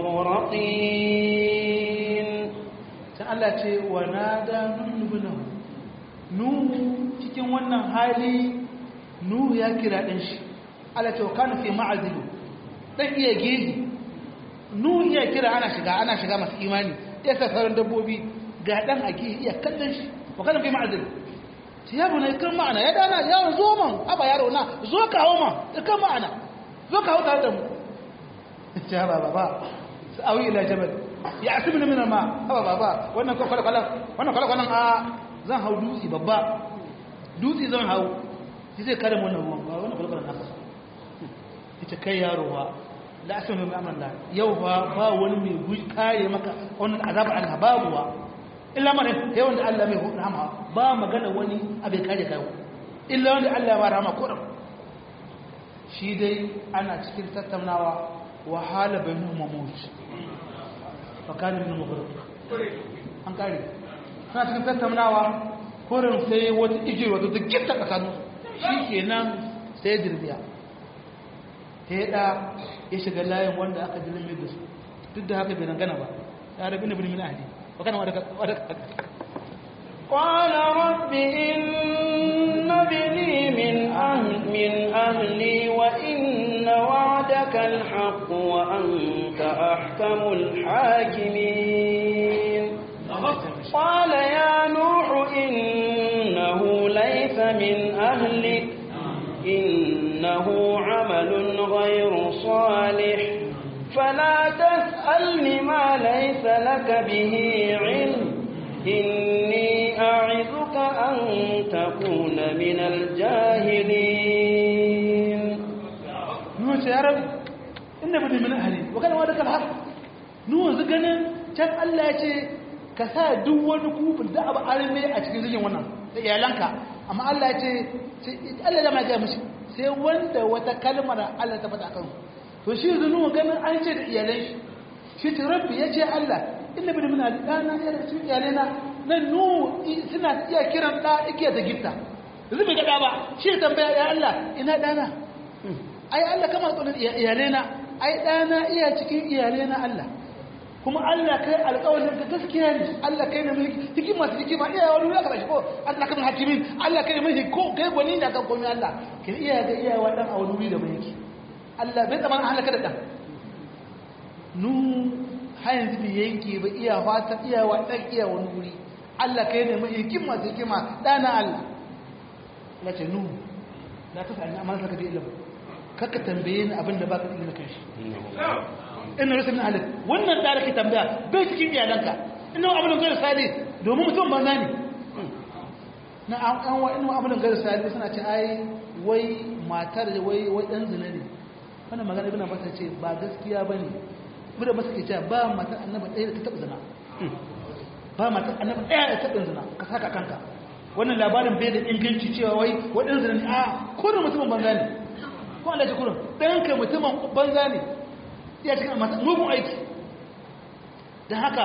المغرقين Allah ce wa nada nuhu nuhu cikin wannan hali nuhu ya kira ɗan shi Allah ce wa kanu fi ma'azilu ɗan iya gezi nuhu iya kira ana shiga ana shiga masu imani ya sa sauran dabbobi ga ɗan a gezi iya kallon shi wa kanu fi ma'azilu shi ya bune kan ma'ana ya dana yawon zo man aba yaro na zo kawo ma kan ma'ana zo kawo tare da mu ya ba ba ba sa'awi ila jabal ya asibini min ma haba baba wannan ko kwala kwala wannan kwala kwala a zan hau dutse babba dutse zan hau shi zai kare wannan ruwan ba wannan kwala kwala na kasa ita kai yaro ba la asibini min amran la yau ba ba wani mai guji kare maka wannan azaba Allah babu wa illa man sai wanda Allah mai rahama ba magana wani abin kare kai illa wanda Allah ya rahama ko shi dai ana cikin tattaunawa wahala bainahum mawt fakanin min mughraq an kare suna cikin tattaunawa korin sai wata ije wata ta gitta tsakanin shi kenan sai dirbiya sai da ya shiga layin wanda aka dilime da su duk da haka bai dangana ba ya rabi na bin min ahli wa kana wadda قال رب إن ابني من أهل من أهلي وإن وعدك الحق وأنت أحكم الحاكمين قال يا نوح إنه ليس من أهلك إنه عمل غير صالح فلا تسألني ما ليس لك به علم إني أعظك أن تكون من الجاهلين نوح يا رب إن ابني من أهلي وكان وعدك الحق نوح زقنا can Allah ya ce ka sa duk wani kufin da abu arme a cikin zikin wannan da iyalanka amma Allah ya ce Allah da ma ga mishi sai wanda wata kalmar Allah ta faɗa kan to shi zunu ganin an ce da iyalan shi shi ce rabbi ya ce Allah inna bin min alana ya da cikin iyalena nan nu suna iya kiran da ike da gitta yanzu bai gada ba shi tambaya ya Allah ina dana ai Allah kama tsoron iyalena ai dana iya cikin iyalena Allah kuma Allah kai alƙawarin ka gaskiya ne Allah kai ne mulki hikima ta hikima iya wani ya karashi ko Allah kan hakimin Allah kai ne mulki ko kai gwani da kan komai Allah kin iya ga iya wa dan a wani wuri da bai yake Allah bai tsamana halaka da dan nu har yanzu bai yanke ba iya fata iya wa dan iya wani wuri Allah kai ne mai hikima ta hikima dana Allah na ce nu na ta sani amma saka da ilimi kaka tambaye ni abin da baka da ilimin kanshi ina rasa min halin wannan da ke tambaya bai cikin iyalanka ina abin da zai sali domin mutum banza ne na an wa ina abin da zai sali suna ce ai wai matar da wai wai dan zina ne wannan magana ibn Abbas ce ba gaskiya bane ibn Abbas ke cewa ba matar annabi ɗaya da ta taba zina ba matar annabi ɗaya da ta taba zina ka saka kanka wannan labarin bai da inganci cewa wai waɗansu zina ne a kurin mutumin banza ne ko Allah ya kurin ɗayan kai mutumin banza ne ya cikin mugun aiki don haka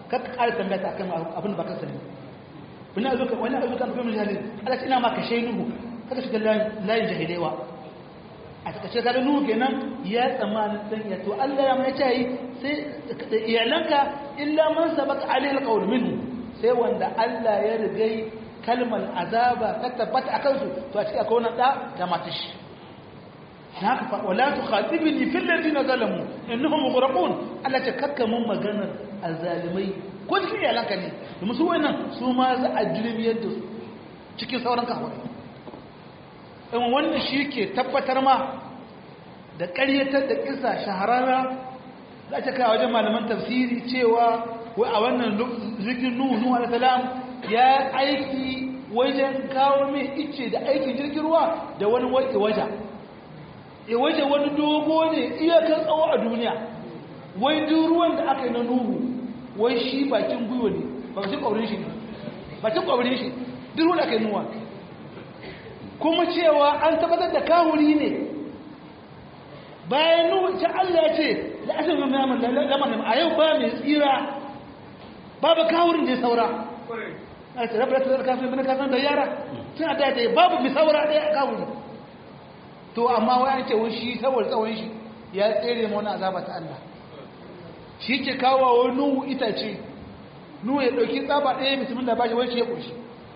kar ka ƙara tambaya ta akan abin da baka sani wani azuka wani azuka kuma jahilin Allah ina ma ka nuhu kada shiga layin jahilewa a takaice kaga nuhu kenan ya tsammanin dan ya to Allah ya mai ce sai iyalanka illa man sabaka alaihi alqawl minhu sai wanda Allah ya rigai kalmar azaba ta tabbata akan su to a cikin akwai wannan da ta matashi haka fa wala tukhatibni fil ladina zalamu innahum mughraqun Allah ta kakka mun maganar azalimai ko cikin iyalanka ne domin su wannan su ma za a jirmiyar da su cikin sauran kafirai in wannan shi ke tabbatar ma da ƙaryatar da kisa shahararra za ta kai wajen malaman tafsiri cewa wai a wannan jirgin nuhu nuhu alaihi salam ya aiki wajen kawo mai ice da aikin jirgin ruwa da wani waje waje e waje wani dogo ne iyakar tsawo a duniya wai duk ruwan da aka yi na nuhu wai shi bakin gwiwa ne bakin kwaurin shi ne bakin kwaurin shi duk ruwan da aka yi nuwa kuma cewa an tabbatar da kawuri ne bayan nuhu ta Allah ya ce da asirin mamamin lamarin a yau ba mai tsira babu kawurin da ya saura a ce rabu da ta kafin bin kafin da yara tun a daya babu mai saura ɗaya a kawuri to amma wani ce wani shi saboda tsawon shi ya tsere ma wani azaba ta Allah shi ke kawo wa nuhu itace nuhu ya ɗauki tsaba ɗaya mutumin da ba shi wani shi ya ƙoshi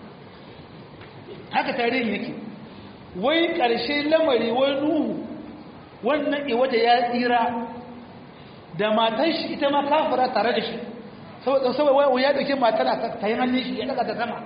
haka tarihin yake wai ƙarshe lamari wai nuhu wannan iwata ya tsira da matan shi ita ma kafira tare da shi saboda ya ɗauki matar a ta yi hannun shi ya ɗaga ta sama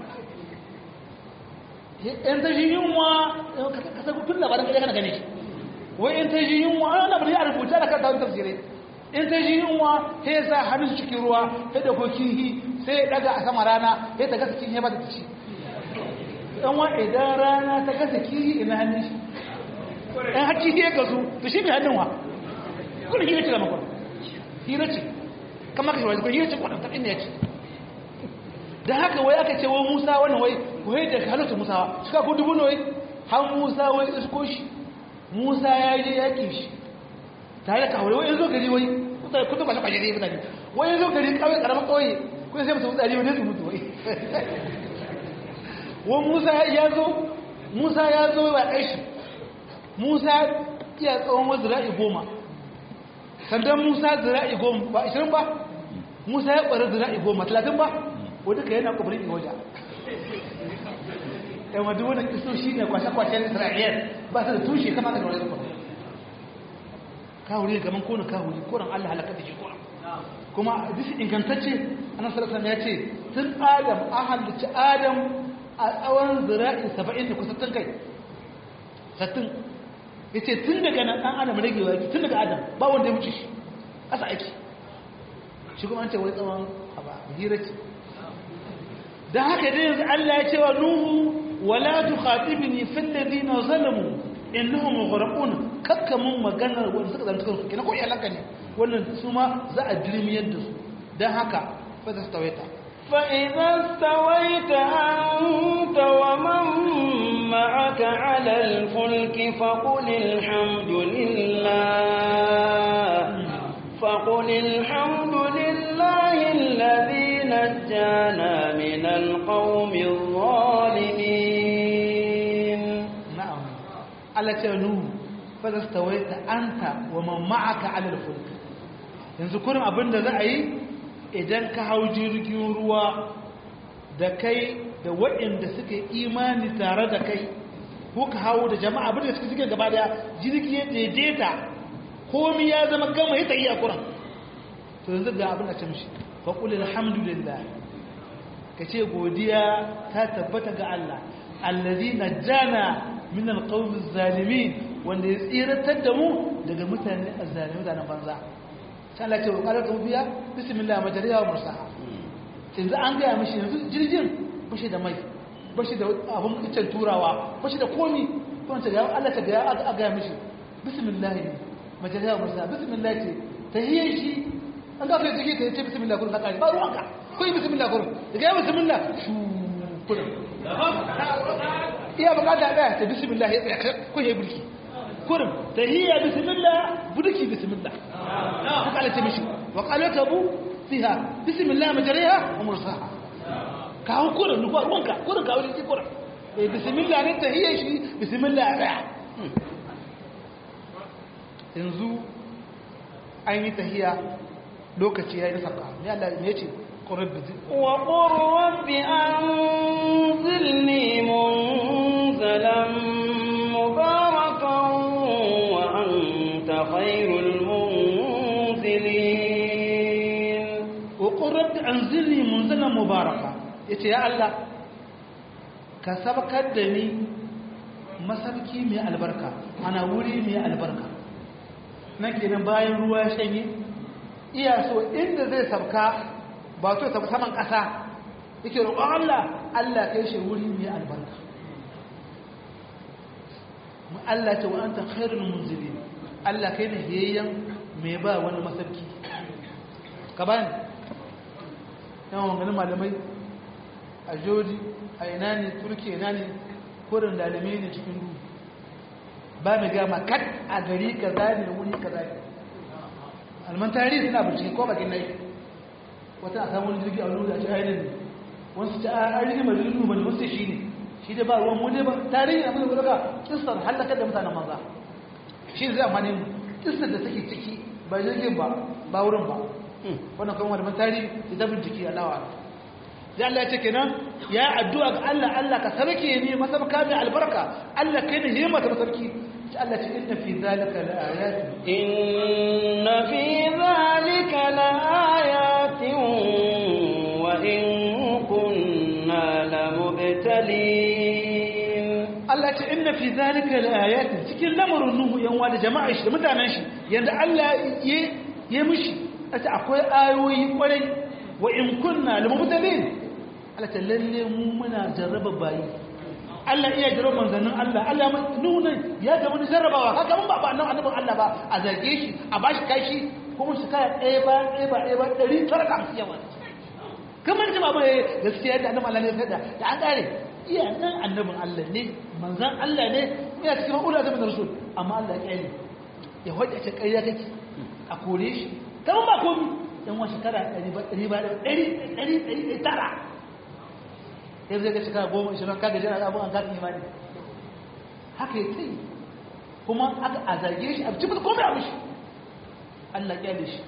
in ta shi yunwa kasar tun labarin kaɗai kana gane shi wai in ta shi yunwa ana na bari a rubuta da kanta wani tafsirai in ta shi yunwa sai ya sa hannun cikin ruwa sai da ko kihi sai ya ɗaga a sama rana sai ta gasa kihi ya bata ta ci ɗan wa idan rana ta gasa kihi ina hannun shi ɗan har kihi ya gasu to shi mai hannun wa kuna hira ce da makon hira ce kama ka shi wani hira ce kwanan ta inda ya ce da haka wai aka ce wai musa wani wai wai da halittu musa suka ku dubu ne wai har musa wai isko shi musa ya je yaƙi shi tare da kawai wai yanzu gari wai mutane kudu ba shi kwajere mutane wai yanzu gari kawai karamin kawai kuma sai musu mutane wani su mutu wai wai musa ya zo musa ya zo wa ɗai shi musa iya tsawon wasu zira'i goma sandan musa zira'i goma ba ashirin ba musa ya ƙwarar zira'i goma talatin ba wadda ka yana ƙubirin waje yan wadda wadda kiso shi ne kwashe-kwashen isra'iyar ba su da tushe kama da wani zuwa kawuri gaban kone kawuri koren allah halakar da shi koren kuma bisa ingantacce anan sarasar ya ce tun adam an halicci adam a tsawon zira'i saba'in da kusa tun kai sattin ya ce tun daga nan ɗan adam ragewa yake tun daga adam ba wanda ya wuce shi ƙasa aiki shi kuma an ce wai tsawon haba hira ce da haka dai yanzu Allah ya ce wa Nuhu wala tukhatibni fil ladina zalamu innahum mughraqun kakka mun maganar wanda suka zanta kansu kina ko iyalanka ne wannan su ma za a dirmiyar da su dan haka fa ta stawaita fa idza stawaita anta wa man ma'aka 'ala al-fulki faqul alhamdulillah faqul alhamdulillah alladhi نجانا من القوم الظالمين نعم على تنو فاستويت أنت ومن معك على الفلك yanzu kurin abin da za a yi idan ka hau jirgin ruwa da kai da waɗanda suka imani tare da kai ko ka hau da jama'a abin da suka suke gaba daya jirgi ya daidaita komi ya zama gama ya tayi a kuran to yanzu ga abin da ce mishi faƙul alhamdulillah ka ce godiya ta tabbata ga Allah allazi na jana min alƙawmin zalimi wanda ya tsiratar da mu daga mutane a zalimi mutanen banza sai Allah ce wa ƙarar biya bismillah majariya wa mursaha yanzu an gaya mishi yanzu jirgin bashi da mai bashi da abin icen turawa bashi da komi kuma ta gaya Allah ta gaya a gaya mishi bismillah majariya wa mursaha bismillah ce ta hiyar shi an gafe jiki ka yace bismillah kullum ka ba ruwanka ko yi bismillah kullum daga yi bismillah shu kullum iya bukata daya ta bismillah ya tsaya ko ya bulki kullum tahiyya bismillah bulki bismillah haka Allah ta mishi wa qalatabu fiha bismillah majriha wa mursaha ka hu kurin ruwa ruwanka kurin ka wuri kurin eh bismillah ne tahiyya shi bismillah a daya yanzu an yi tahiyya lokaci yayi saka ne Allah ne yace qurbi وقل رب أنزلني منزلا مباركا وأنت خير المنزلين وقل رب أنزلني منزلا مباركا yace ya Allah ka sabakar da ni masabki mai albarka ana wuri mai albarka nan kenan bayan ruwa ya shanye iya so inda zai sabka ba to sabka saman ƙasa yake roƙon Allah Allah kai shi wuri mai albarka mu Allah ta wa anta khairul munzilin Allah kai ne hiyayyan mai ba wani masabki ka bani yawan maganin malamai a jodi a ina ne turki ina ne kurin dalamai ne cikin duhu ba mai gama kat a gari ka zane wuri ka zane alman tarihi suna bincike ko bakin nai wata a samun jirgi a wani da ci ainihin ne wasu ci a rigi mai jirgin ba ne wasu shi ne shi da ba ruwan mu ne ba tarihi abin da daga kistar hallakar da mutanen maza shi zai amfani mu kistar da take ciki ba jirgin ba ba wurin ba wannan kuma wani tarihi ita bincike a lawa da Allah ya ce kenan ya addu'a ga Allah Allah ka sarki ne masabka mai albarka Allah kai ne himma ta sarki sai Allah ce inna fi zalika laayatin inna fi zalika laayatin wa in kunna lamubtalin Allah ce inna fi zalika laayatin cikin lamarin nuhu yan wa da jama'a shi da mutanen shi yanda Allah ya ya mishi akwai ayoyi kwarai wa in kunna lamubtalin Allah ta lalle mu muna jarraba bayi Allah iya jarraba manzannin Allah Allah nuna ya ga wani jarrabawa haka mun ba ba annabi annabin Allah ba a zage shi a bashi kashi kuma shi kaya ɗaya ba ɗaya ba ɗaya ba ɗari tara da hamsin yawa kamar ji ba mai gaskiya da annabi Allah ne ya da da an ƙare iya nan annabin Allah ne manzan Allah ne iya cikin ulul azmi na rasul amma Allah ya ƙyale ya hoje ce ƙarya kake a kore shi kamar ba komi dan wa shekara ɗari ba ɗari ba ɗari ɗari ɗari tara sai zai ga shekara goma ishirin kaga jira abu an kafin imani haka ya tsaye kuma aka a zage shi a cikin komai abu shi Allah kyale shi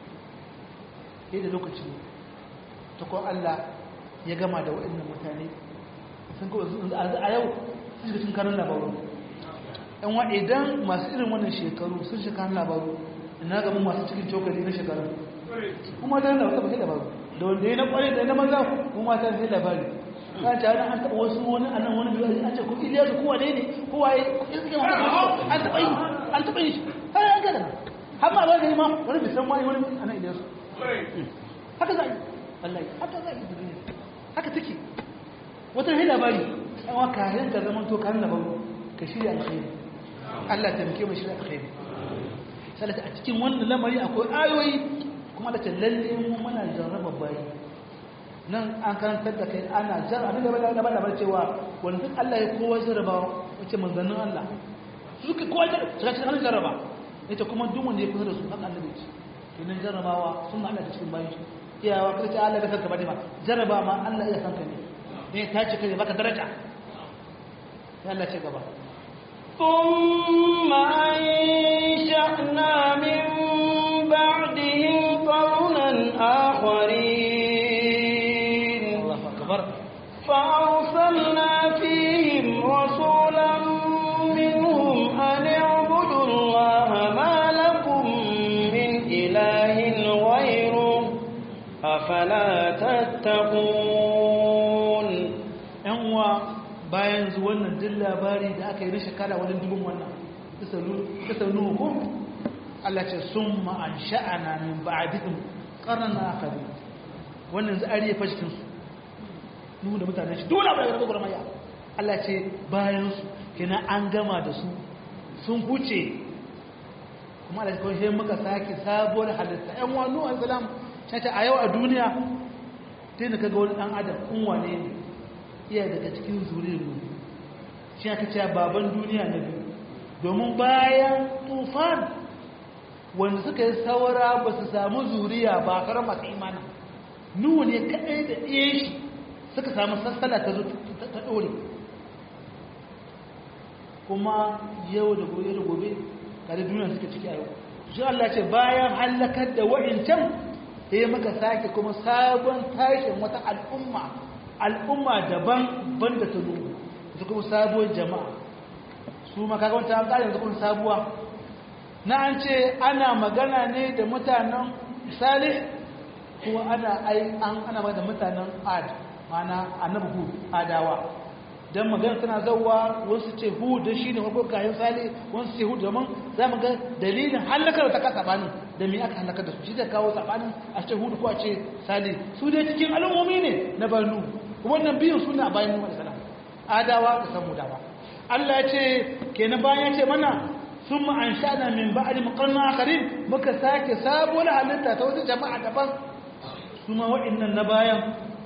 sai da lokaci ta kuma Allah ya gama da waɗannan mutane sun kawai a yau sun shiga cikin kanun labaru yan wa idan masu irin wannan shekaru sun shiga kanun labaru ina gaban masu cikin cokali na shekaru kuma da yana wata labaru da wanda ya na kwarai da na maza kuma ta sai labari ka ta wani an taɓa wasu wani a nan wani biyu an ce ko iliya su kowa ne ne kowa ya iske wani an taɓa yi an taɓa yi har an gada har ma ba yi ma wani bisan wani wani a nan iliya su haka za a yi wallahi haka za a yi duniya haka take wata ne labari an wa kayan ka zaman to kan labaru ka shirya alkhairi Allah ta muke mai shirya alkhairi salata a cikin wannan lamari akwai ayoyi kuma da lalle mu muna jarraba bayi nan an karantar da kai ana jar abin da bada bada bar cewa wanda duk Allah ya kowa jarraba wace manzannin Allah su suka kowa jarraba cikin Allah jarraba ita kuma duk wanda ya kusa da su haka Allah ce kenan jarrabawa sun Allah da cikin bayi iyawa kada ce Allah da kanka bane ma jarraba ma Allah ya sanka ne ne ta ce kai baka daraja sai Allah ce gaba ثم أنشأنا من بعدهم قرنا آخرين الله أكبر فأرسلنا فيهم رسولا منهم أن اعبدوا الله ما لكم من إله غيره أفلا تتقون ‘yan uwa bayan zu wannan duk labari da aka yi na shekara wajen dubin wannan kisa nuhu ko Allah ce sun ma'an sha'ana min ba'adikin ƙarnan akari wannan za a riye fashikinsu nuhu da mutanen shi dole abu da gaba maya Allah ce bayan su kina an gama da su sun huce kuma Allah kawai sai muka sake sabuwar halitta ‘yan uwa nuhu al-salam shi a yau a duniya sai na kaga wani ɗan adam in wane ne iya daga cikin zuriyar mu shi aka ce baban duniya na biyu domin bayan tufan wanda suka yi saura ba su samu zuriya ba kar masu imana nuhu ne kaɗai da ɗaya shi suka samu sassala ta zo ta ɗore kuma yau da gobe da gobe kare duniya suka ciki a yau shi Allah ce bayan hallakar da wa'incan sai maka sake kuma sabon tashin wata al'umma al'umma daban banda ta nuhu su kuma sabuwar jama'a su makaga wata an ƙarin kuma sabuwa na an ce ana magana ne da mutanen salih kuma ana ai an ana magana da mutanen ad mana annabi hud adawa dan magana tana zawwa wasu ce hud da shine farko kayan salih wasu ce hud domin za mu ga dalilin halakar ta kasa bani da me aka halakar da su shi da kawo sabanin a ce hud ko a ce salih su dai cikin al'ummomi ne na banu wannan biyun suna bayan nuhu alaihi salam adawa da samudawa Allah ya ce kenan bayan ya ce mana sun ma'anshana min ba'ad muqarna akharin muka sake sabuwar halitta ta wata jama'a daban su ma wa'annan na bayan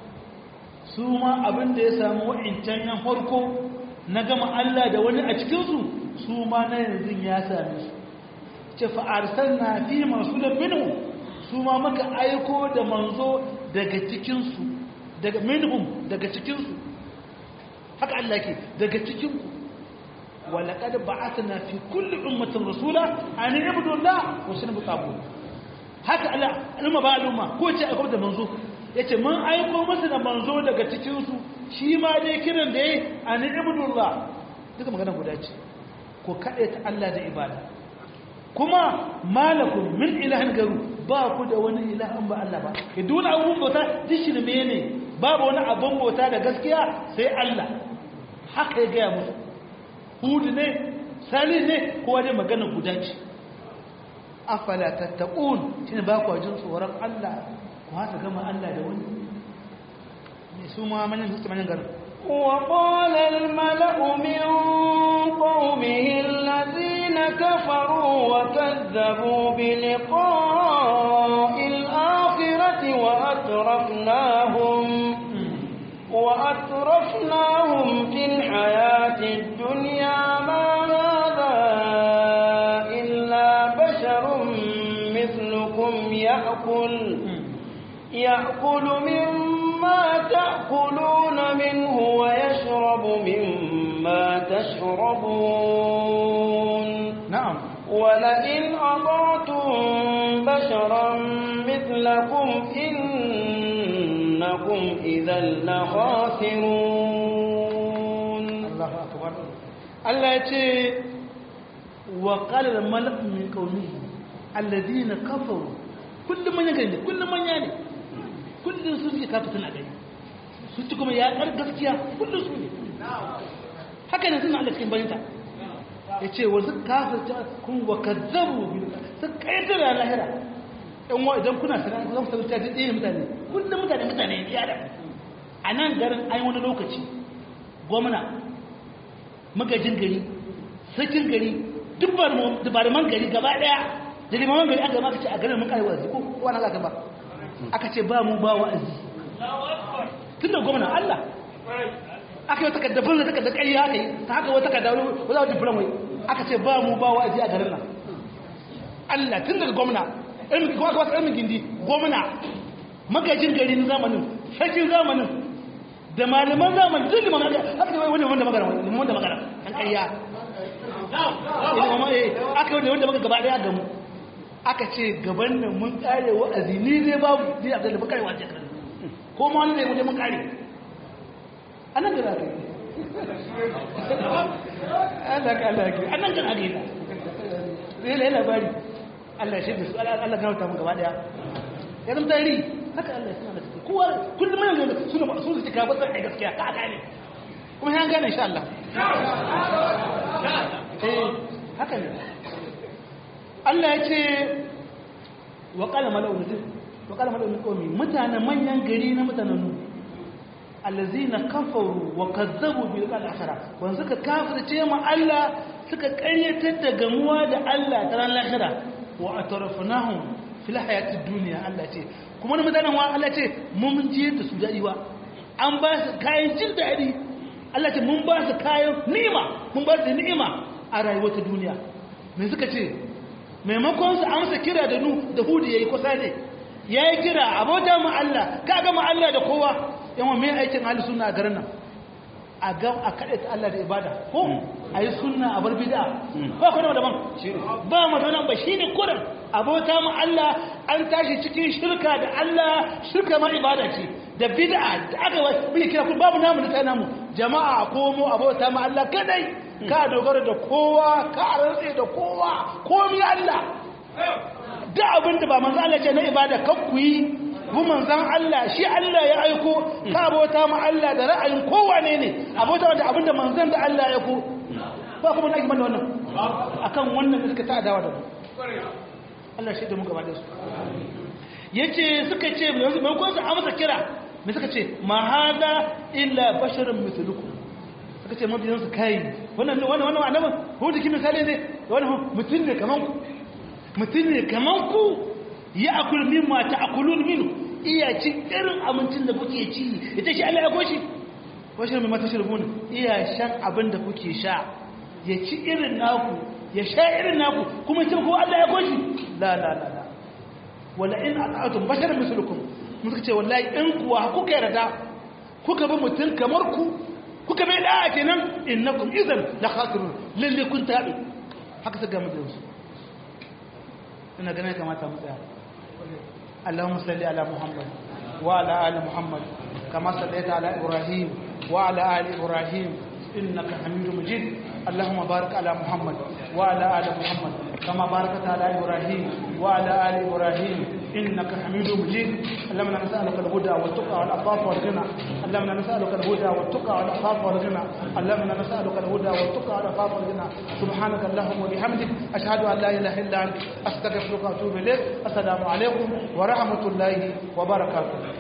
su ma abin da ya samu wa'incan yan farko na gama Allah da wani a cikin su su ma na yanzu ya same su ce fa arsalna fi rasulan minhu su ma muka aiko da manzo daga cikin su daga minhum daga cikin su haka Allah ke daga cikin ku ولقد بعثنا في كل أمة رسولا أن يعبدوا الله واجتنبوا الطاغوت haka Allah al'umma ba al'umma ko ce akwai da manzo yace mun aiko masa da manzo daga cikin su shi ma dai kiran da yayi an ibudullah duka magana guda ce ko kade ta Allah da ibada kuma malakum min ilahin garu ba ku da wani ilahin ba Allah ba ke dole abun bauta dishirme ne babu wani abun bauta da gaskiya sai Allah haka ya gaya musu hudu ne sali ne kowa dai magana guda ce afala tattaqun shine ba ku jin tsoron Allah ku haka gama Allah da wani ne su ma manyan su manyan garin وقال الملأ من قومه الذين كفروا وكذبوا بلقاء الآخرة وأترفناهم وأترفناهم في الحياة الدنيا ما هذا إلا بشر مثلكم يأكل يأكل مما تأكلون منه ويشرب مما تشربون نعم ولئن أطعتم بشرا مثلكم إنكم إذا لخاسرون الله أكبر الله يتي وقال الملأ من قومه الذين كفروا كل من يغني كل من يعني كل سوء كافتن أغني su ci kuma ya ƙar gaskiya kullum su ne haka ne suna Allah cikin bayanta ya ce wasu kafirta kun wa kazzabu su ƙaitar da lahira ɗan wa idan kuna sanar ku zama sabita da ɗaya mutane kullum mutane mutane ya da a nan garin an wani lokaci gwamna magajin gari sakin gari dubarman gari gaba ɗaya da limaman gari aka maka ce a garin mun kare wa'azi ko wani aka ba aka ce ba mu ba wa'azi tun da gwamna Allah aka yi takardar birnin takardar ƙarya haka yi ta haka wata takardar wadda wata firamai aka ce ba mu ba wa'azi a garin nan Allah tun daga gwamna kuma aka wasu ilmin gindi gwamna magajin gari na zamanin sarkin zamanin da malaman zamanin duk liman aka ce wani wanda magana wani wanda magana kan ƙarya aka yi wanda maka gaba ɗaya gamu aka ce gaban nan mun ƙare wa'azi ni zai babu ni a zalibu ƙare wa'azi kan ko ma wani zai wuce mun ƙare a nan gara kai Allah ka Allah ka a nan gara kai zai lai labari Allah shi da su Allah gauta mu gaba daya ya zama tari haka Allah suna da ciki kowa kullum yana da suna ba su cika ba sai gaskiya ka gane kuma ya gane insha Allah eh haka ne Allah ya ce wa qala mala'u wa qala mala'u min qawmi mutanen manyan gari na mutanen nu allazina kafaru wa kazzabu bil akhirah wanda suka kafirce ma Allah suka ƙaryatar da gamuwa da Allah ta ran lahira wa atarafnahum fil hayatid dunya Allah ce kuma da mutanen wa Allah ce mun ji da su dadi wa an ba su kayan jin dadi Allah ce mun ba su kayan ni'ima mun ba su ni'ima a rayuwar ta duniya me suka ce maimakon su amsa kira da nu da hudu yayi kusa ne yayi kira abota mu Allah ka ga mu Allah da kowa yawan me aikin ahli sunna a garin nan a ga a kade ta Allah da ibada ko ayi sunna a bar bid'a ba ko da daban ba mu da nan ba shine kuran abota mu Allah an tashi cikin shirka da Allah shirka ma ibada ce da bid'a da aka bi kira ku babu namu da namu jama'a komo abota mu Allah kadai ka dogara da kowa ka rantse da kowa komi Allah da abinda ba manzo Allah ce na ibada kan ku yi bu manzan Allah shi Allah ya aiko ka abota mu Allah da ra'ayin kowa ne ne abota da abinda manzan da Allah ya aiko ba kuma nake mana wannan akan wannan da suka ta adawa da mu Allah shi da mu gaba da su yace suka ce yanzu mai kun su amsa kira me suka ce ma hada illa basharun mithlukum suka ce mabiyan su kai wannan wannan wannan annabi hudu kin misali ne wannan mutum ne kaman ku mutum ne kaman ku ya akul mimma ta'kulun minhu iya ci irin abincin da kuke ci ita shi Allah ya goshi basharun mimma tashrabun iya shan abin da kuke sha ya ci irin naku ya sha irin naku kuma ce ko Allah ya goshi la la la la wala in ata'atum basharun mislukum mun ce wallahi in kuwa kuka yarda kuka bi mutum kamar ku kuka bai da'a kenan innakum idan la khasirun lalle kun tabi haka saka mu dinsu ina ganin kamata mu tsaya Allahumma salli ala Muhammad wa ala ali Muhammad kama sallaita ala Ibrahim wa ala ali Ibrahim innaka Hamidum Majid اللهم بارك على محمد وعلى آل محمد كما باركت على إبراهيم وعلى آل إبراهيم إنك حميد مجيد اللهم نسألك الهدى والتقى والعفاف والغنى اللهم نسألك الهدى والتقى والعفاف والغنى اللهم نسألك الهدى والتقى والعفاف والغنى سبحانك اللهم وبحمدك أشهد أن لا إله إلا أنت أستغفرك وأتوب إليك السلام عليكم ورحمة الله وبركاته